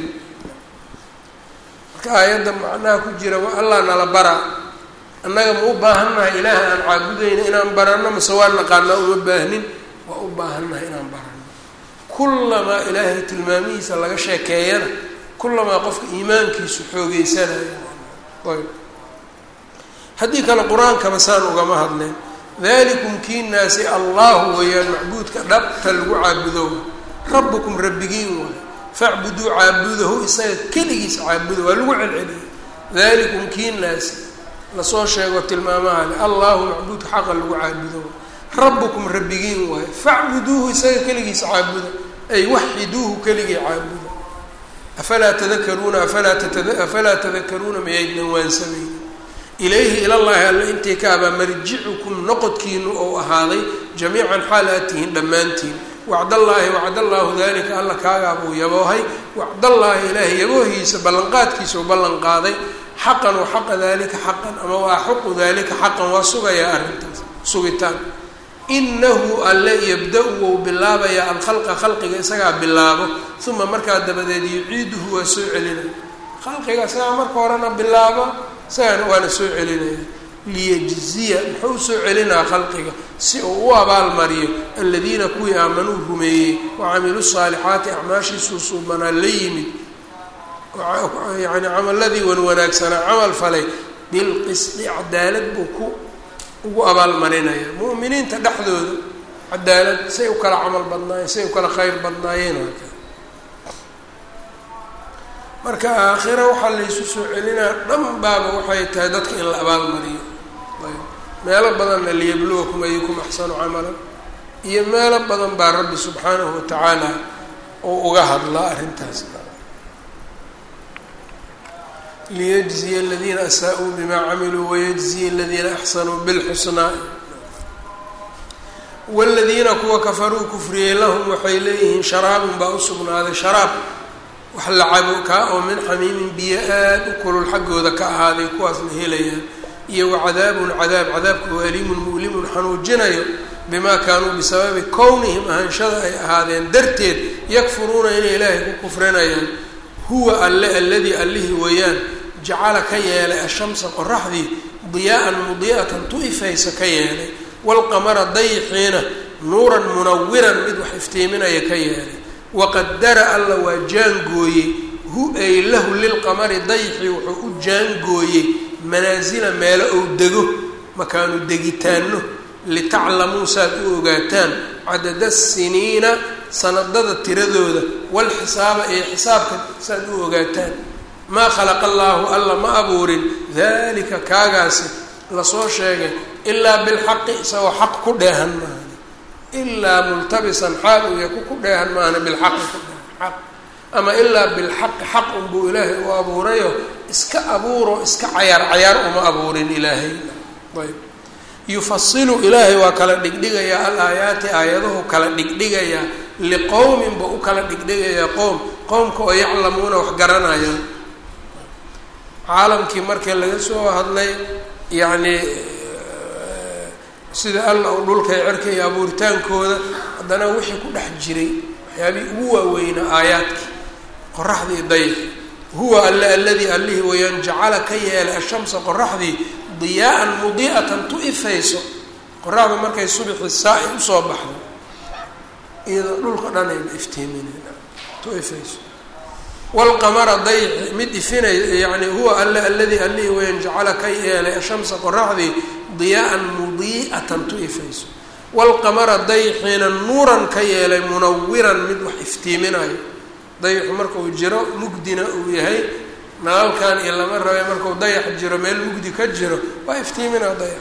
S1: marka aayadda macnaha ku jira waa allah nala baraa annaga ma u baahannahay ilaaha aan caabudayna inaan baranno mase waa naqaanaa uma baahnin waa u baahannahay inaan baranno kullamaa ilaahay tilmaamihiisa laga sheekeeyana kullamaa qofka iimaankiisu xoogeysanayo ayb haddii kale qur-aankaba saan ugama hadleen dalikum kiinaasi allahu weeyaan macbuudka dhabta lagu caabudo rabbukum rabbigiin waay facbuduu caabudahu isaga keligiis caabuda waa lagu celceliyay dalikum kiinaasi lasoo sheego tilmaamaha le allahu macbuudka xaqa lagu caabudo rabbukum rabbigiin waayo facbuduuhu isaga keligiis caabuda ay waxiduuhu keligii caabuda afalaa tadakaruuna afalaa afalaa tadakaruuna mayaydnan waansamayni ilayhi ilallaahi alle intii ka abaa marjicukum noqodkiinu ou ahaaday jamiican xaal aad tihiin dhammaantiin wacdallaahi wacdallaahu dalika alla kaagaabuu yaboohay wacdallaahi ilaahay yaboohiisa ballanqaadkiisa u ballan qaaday xaqan wa xaqa dalika xaqan ama waa xuqu dalika xaqan waa sugayaa arrintaas sugitaan inahu alle yabda-u wou bilaabayaa alkhalqa khalqiga isagaa bilaabo uma markaa dabadeed yuciiduhu waa soo celinaya khalqiga isagaa marka horena bilaabo isagana waana soo celinaya liyajziya muxuu usoo celinaa khalqiga si uu u abaalmariyo aladiina kuwii aamanuu rumeeyey wacamiluu saalixaati acmaashiisuu suubanaa la yimid yani camaladii wan wanaagsanaa camal falay bilqisdi cadaalad buu ku ugu abaalmarinaya mu'miniinta dhexdooda cadaalad say u kala camal badnaayeen say u kala khayr badnaayeen haka marka aakhira waxaa laysu soo celinaa dhan baaba waxay tahay dadka in la abaalmariyo ayb meelo badanna liyabluwakum ayukum axsanu camalan iyo meelo badan baa rabbi subxaanahu watacaala uu uga hadlaa arrintaas liyجزiya اladiina asaa-uu bima camiluu wayجزiya اladiina axsanuu bاlxusnaa wاladiina kuwa kafaruu kufriyey lahum waxay leeyihiin sharaabun baa usugnaaday sharaab wax la cabo kaa oo min xamiimin biyo aad u kulul xaggooda ka ahaaday kuwaasna helayaan iyo wacadaabun cadaab cadaabka oo aliimun mu'limun xanuujinayo bimaa kaanuu bisababi kownihim ahaanshada ay ahaadeen darteed yakfuruuna inay ilaahay ku kufrinayaan huwa alle alladii allihii weeyaan jacala ka yeelay ashamsa qoraxdii diyaa'an mudii'atan tu ifaysa ka yeelay waalqamara dayxiina nuuran munawiran mid wax iftiiminaya ka yeelay waqadara alla waa jaangooyey hu ay lahu lilqamari dayxi wuxuu u jaangooyey manaasila meelo ou dego makaanu degitaano litaclamuu saad u ogaataan cadada siniina sanadada tiradooda walxisaaba iyo xisaabka saad u ogaataan maa khalaqa allaahu alla ma abuurin dalika kaagaasi lasoo sheegay ilaa bilxaqi isagoo xaq ku dheehan maaha ilaa multabisan xaal uu yaku ku dheehan maana bilxaqi ku dheehan xaq ama ilaa bilxaqi xaq unbuu ilaahay u abuurayo iska abuuro iska cayaar cayaar uma abuurin ilaahay ayb yufasilu ilaahay waa kala dhigdhigayaa al aayaati aayaduhu kala dhigdhigayaa liqowmin ba u kala dhigdhigayaa qowm qowmka oo yaclamuuna wax garanayaan caalamkii markii laga soo hadlay yacni sida alla uu dhulka cerka iyo abuuritaankooda haddana wixii ku dhex jiray waxyaabihii ugu waaweynaa aayaadkii qoraxdii dayf huwa alle alladii allihii wayaan jacala ka yeelay ashamsa qoraxdii diyaaan mudii'atan tu ifayso qoraxdu markay subixi saa-i usoo baxdo iyadoo dhulka dhan ayba iftiiminayna tu ifayso wlqamara dayxi mid ifinay yani huwa alle alladii allihii wayaan jacala ka yeelay ashamsa qoraxdii diyaaan mudii'atan tu ifayso waalqamara dayxina nuuran ka yeelay munawiran mid wax iftiiminayo dayxu markuu jiro mugdina uu yahay nalalkan iyo lama rabay markuu dayax jiro meel mugdi ka jiro waa iftiiminaa dayax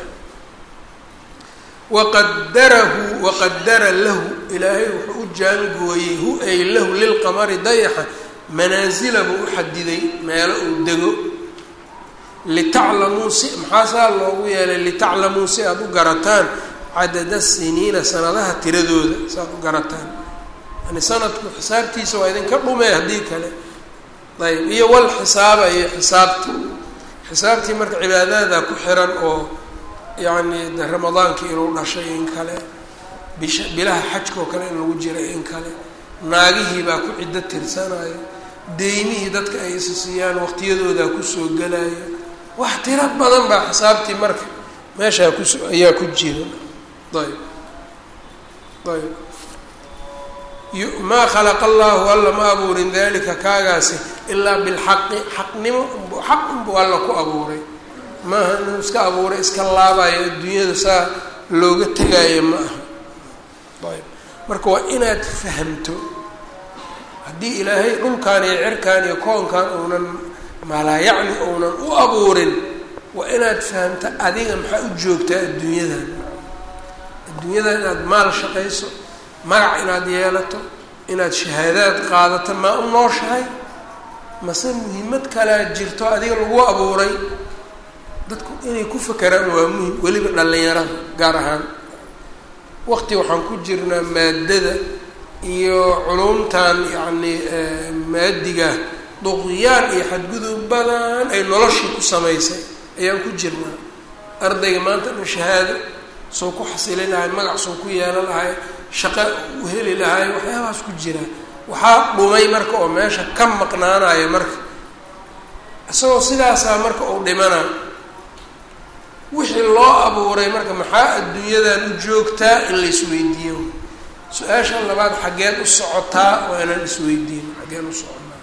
S1: waqadarahu waqadara lahu ilaahay wuxuu u jaangooyey hu ay lahu lilqamari dayaxa manaasila buu u xadiday meelo uu dego litaclamuu si maxaa saa loogu yeelay litaclamuu si aada u garataan cadada siniina sanadaha tiradooda si aad u garataan yani sanadku xisaabtiisa waa idinka dhumee haddii kale ayb iyo wal xisaaba iyo xisaabti xisaabtii marka cibaadada ku xiran oo yacni de ramadaankii inuu dhashay in kale bisha bilaha xajka oo kale in lagu jiray in kale naagihii baa ku ciddo tirsanayo deymihii dadka ay isa siiyaan waqtiyadoodaa kusoo gelayo wax tiro badan baa xisaabtii marka meeshaa kuso ayaa ku jira ayb ayb maa khalaqa allahu alla ma abuurin dalika kaagaasi ilaa bilxaqi xaqnimo xaq unbuu alla ku abuuray maaha inuu iska abuuray iska laabayo adduunyada saa looga tegaayo ma aha ayb marka waa inaad fahamto haddii ilaahay dhulkan iyo cirkan iyo koonkan uunan malaayacni uunan u abuurin waa inaad fahamto adiga maxaa u joogtaa adduunyadan adduunyadan inaad maal shaqayso magac inaad yeelato inaad shahaadaad qaadato maa u nooshahay mase muhiimad kalea jirto adiga lagu abuuray dadku inay ku fakeraan waa muhim weliba dhallinyarada gaar ahaan waqti waxaan ku jirnaa maadada iyo culumtan yacni maadiga duqyaan iyo xadgudub badan ay noloshii ku samaysay ayaan ku jirnaa ardayga maanta dhan shahaado soo ku xasili lahay magac soo ku yeelan lahay shaqo u heli lahay waxyaabahaas ku jira waxaa dhumay marka oo meesha ka maqnaanaya marka isagoo sidaasaa marka uu dhimana wixii loo abuuray marka maxaa adduunyadan u joogtaa in la isweydiiyo su-aasha labaad xaggeed u socotaa waa inaan isweydiin xaggeen u soconaa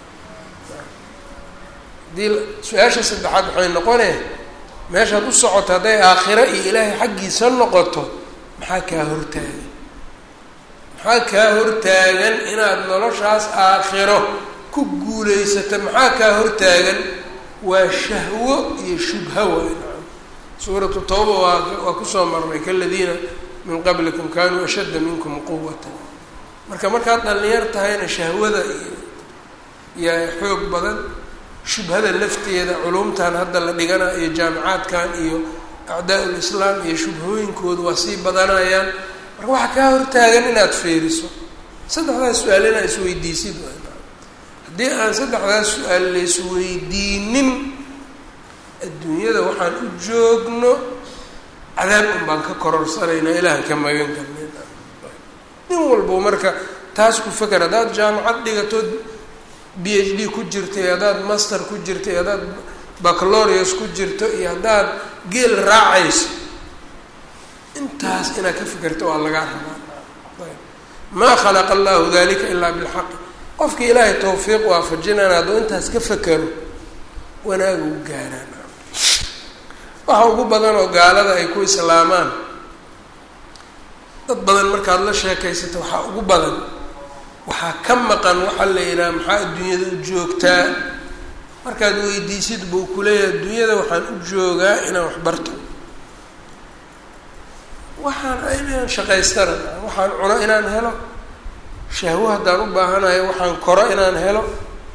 S1: haddii su-aasha saddexaad waxay noqonee meeshaad u socoto hadday aakhiro iyo ilaahay xaggiisa noqoto maxaa kaa hortaagan maxaa kaa hortaagan inaad noloshaas aakhiro ku guulaysato maxaa kaa hortaagan waa shahwo iyo shubha waay suuratu tawba waa waa kusoo marnay kaladiina min qablikum kanuu ashadda minkum quwata marka markaad dhallinyar tahayna shahwada iyo yaa xoog badan shubhada lafteeda culumtan hadda la dhigana iyo jaamicaadkan iyo acdaa lislaam iyo shubhooyinkooda waa sii badanayaan marka waxaa kaa hortaagan inaad feeriso saddexdaas su-aal inaad isweydiisid haddii aan saddexdaas su-aal la isweydiinin adduunyada waxaan u joogno cadaab un baan ka kororsanaynaa ilaahan ka magan karnayna nin walbo marka taas ku feker haddaad jaamacad dhigatood b h d ku jirto iyo haddaad master ku jirto iyo haddaad baclorius ku jirto iyo haddaad geel raacayso intaas inaad ka fekerto waa lagaa rabaa ayb maa khalaqa allahu dalika ilaa bilxaqi qofkii ilaahay tawfiiq waafajinana hadduu intaas ka fekero wanaaga u gaaraan waxa ugu badan oo gaalada ay ku islaamaan dad badan markaad la sheekaysato waxaa ugu badan waxaa ka maqan waxaa la yidhaha maxaa adduunyada u joogtaa markaad weydiisid buu kuleeyahay adduunyada waxaan u joogaa inaan wax barto waxaan inaan shaqaystana waxaan cuno inaan helo shahwo haddaan u baahanayo waxaan koro inaan helo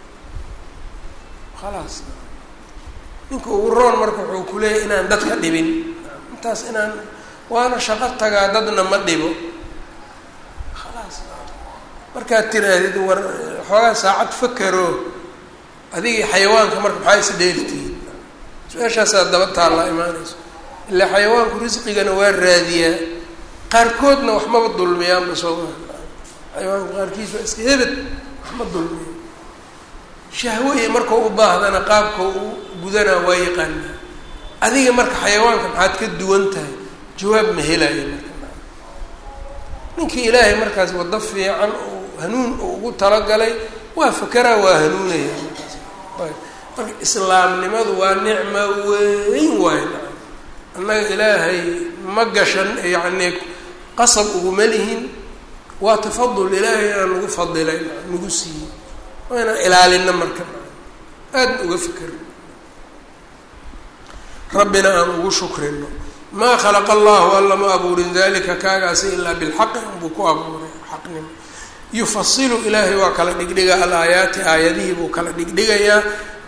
S1: khalaas ninka ugu roon marka wuxuu ku leeyahy inaan dadka dhibin intaas inaan waana shaqo tagaa dadna ma dhibo khalaas markaad tiraahdid war xoogaa saacad fakero adigii xayawaanka marka maxaa is dheeltihiin su-aashaasaa daba taallaa imaanayso ilaa xayawaanku risqigana waa raadiyaa qaarkoodna wax maba dulmiyaanba soo maa xayawaanka qaarkiis waa iska hebed wax ma dulmiya shahwo iyo markau u baahdana qaabka u gudanaa waa yaqaanaa adiga marka xayawaanka maxaad ka duwan tahay jawaab ma helaayo marka ninkii ilaahay markaas waddo fiican oo hanuun uu ugu talagalay waa fakeraa waa hanuunaya marka islaamnimadu waa nicmo weyn waay annaga ilaahay ma gashan yacni qasab uguma lihin waa tafadul ilaahay aan nagu fadilay nagu siiyey waa inaan ilaalina marka aadna uga fikerno rabbina aan ugu shukrino maa khalaqa allahu alla ma abuurin dalika kaagaasi ilaa bilxaqi unbuu ku abuuray xaqnimo yufasilu ilaahay waa kala dhigdhigaa alaayaati aayadihii buu kala dhigdhigayaa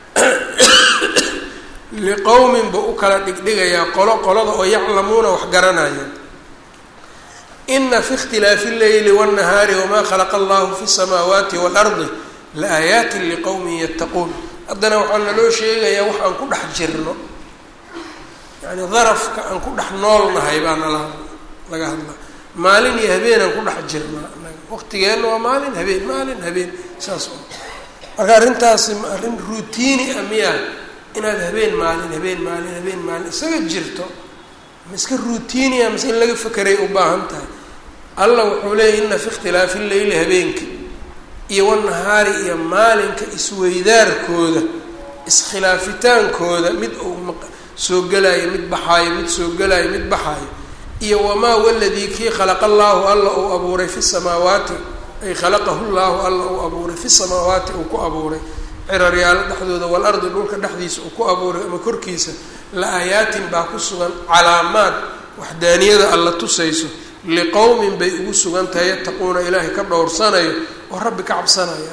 S1: liqowmin buu u kala dhigdhigayaa qolo qolada oo yaclamuuna wax garanaya ina fi ikhtilaafi اleyli wالnahaari wma khalaqa allahu fi الsamaawaati wاlardi laaayaati liqowmin yattaquun haddana waxaa naloo sheegayaa wax aan ku dhex jirno yani darafka aan ku dhex noolnahay baa nala laga hadlaa maalin iyo habeen aan ku dhex jirnaa waqtigeenna waa maalin habeen maalin habeen saas oo marka arrintaasi arrin routiini ah miya inaad habeen maalin habeen maalin habeen maalin isaga jirto ma iska routiini ah mise in laga fekeray u baahan tahay allah wuxuu leeyay ina fi ikhtilaafi leyli habeenka iyo wanahaari iyo maalinka isweydaarkooda iskhilaafitaankooda mid uu soo gelaayo mid baxaayo mid soo gelaayo mid baxaayo iyo wamaa waladii kii khalaqa allaahu alla uu abuuray fi samaawaati ay khalaqahu llaahu alla uu abuuray fi samaawaati uu ku abuuray ciraryaalo dhexdooda walardi dhulka dhexdiisa uu ku abuuray ama korkiisa la aayaatin baa ku sugan calaamaad waxdaaniyada alla tusayso liqowmin bay ugu sugan tahay yattaquuna ilaahay ka dhowrsanayo oo rabbi ka cabsanaya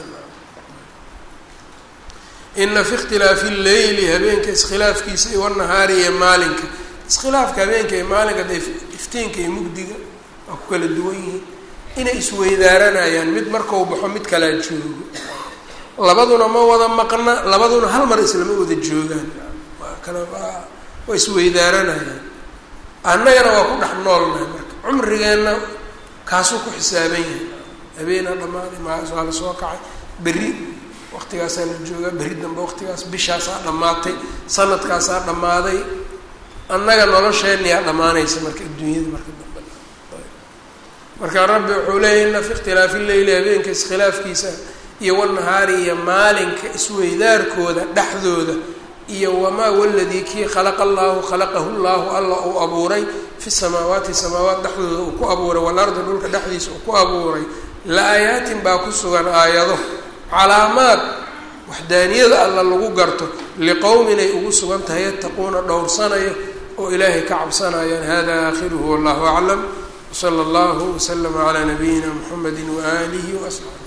S1: ina fi ikhtilaafi lleyli habeenka iskhilaafkiisa iyo wanahaari iyo maalinka iskhilaafka habeenka iyo maalinka de iftiinka iyo mugdiga waa ku kala duwan yihiin inay isweydaaranayaan mid markau baxo mid kalaa joogo labaduna ma wada maqna labaduna hal mar islama wada joogaan waa kala waa isweydaaranayaan annagana waa ku dhex noolnahay marka cumrigeenna kaasuu ku xisaaban yahay habeenaa dhammaaday maasaa la soo kacay berri waqtigaasaa la joogaa berri dambe waqtigaas bishaasaa dhammaatay sanadkaasaa dhammaaday annaga nolosheenniyaa dhammaanaysa marka adduunyada marka dambe marka rabbi wuxuu leeyahy ina fi ikhtilaafi leyli habeenka iskhilaafkiisa iyo wanahaari iyo maalinka isweydaarkooda dhexdooda iyo wamaa waladii kii khalaqa allaahu khalaqahu llaahu alla uu abuuray fi samaawaati samaawaat dhexdooda uu ku abuuray walardi dhulka dhexdiisa uu ku abuuray la-aayaatin baa ku sugan aayado calaamaad waxdaaniyada alla lagu garto liqowmin ay ugu sugan tahay yattaquuna dhowrsanayo oo ilaahay ka cabsanayaan hada aakhiruhu wallahu aclam wsala allahu waslama calaa nabiyina muxamedi waaalihi waasxaabi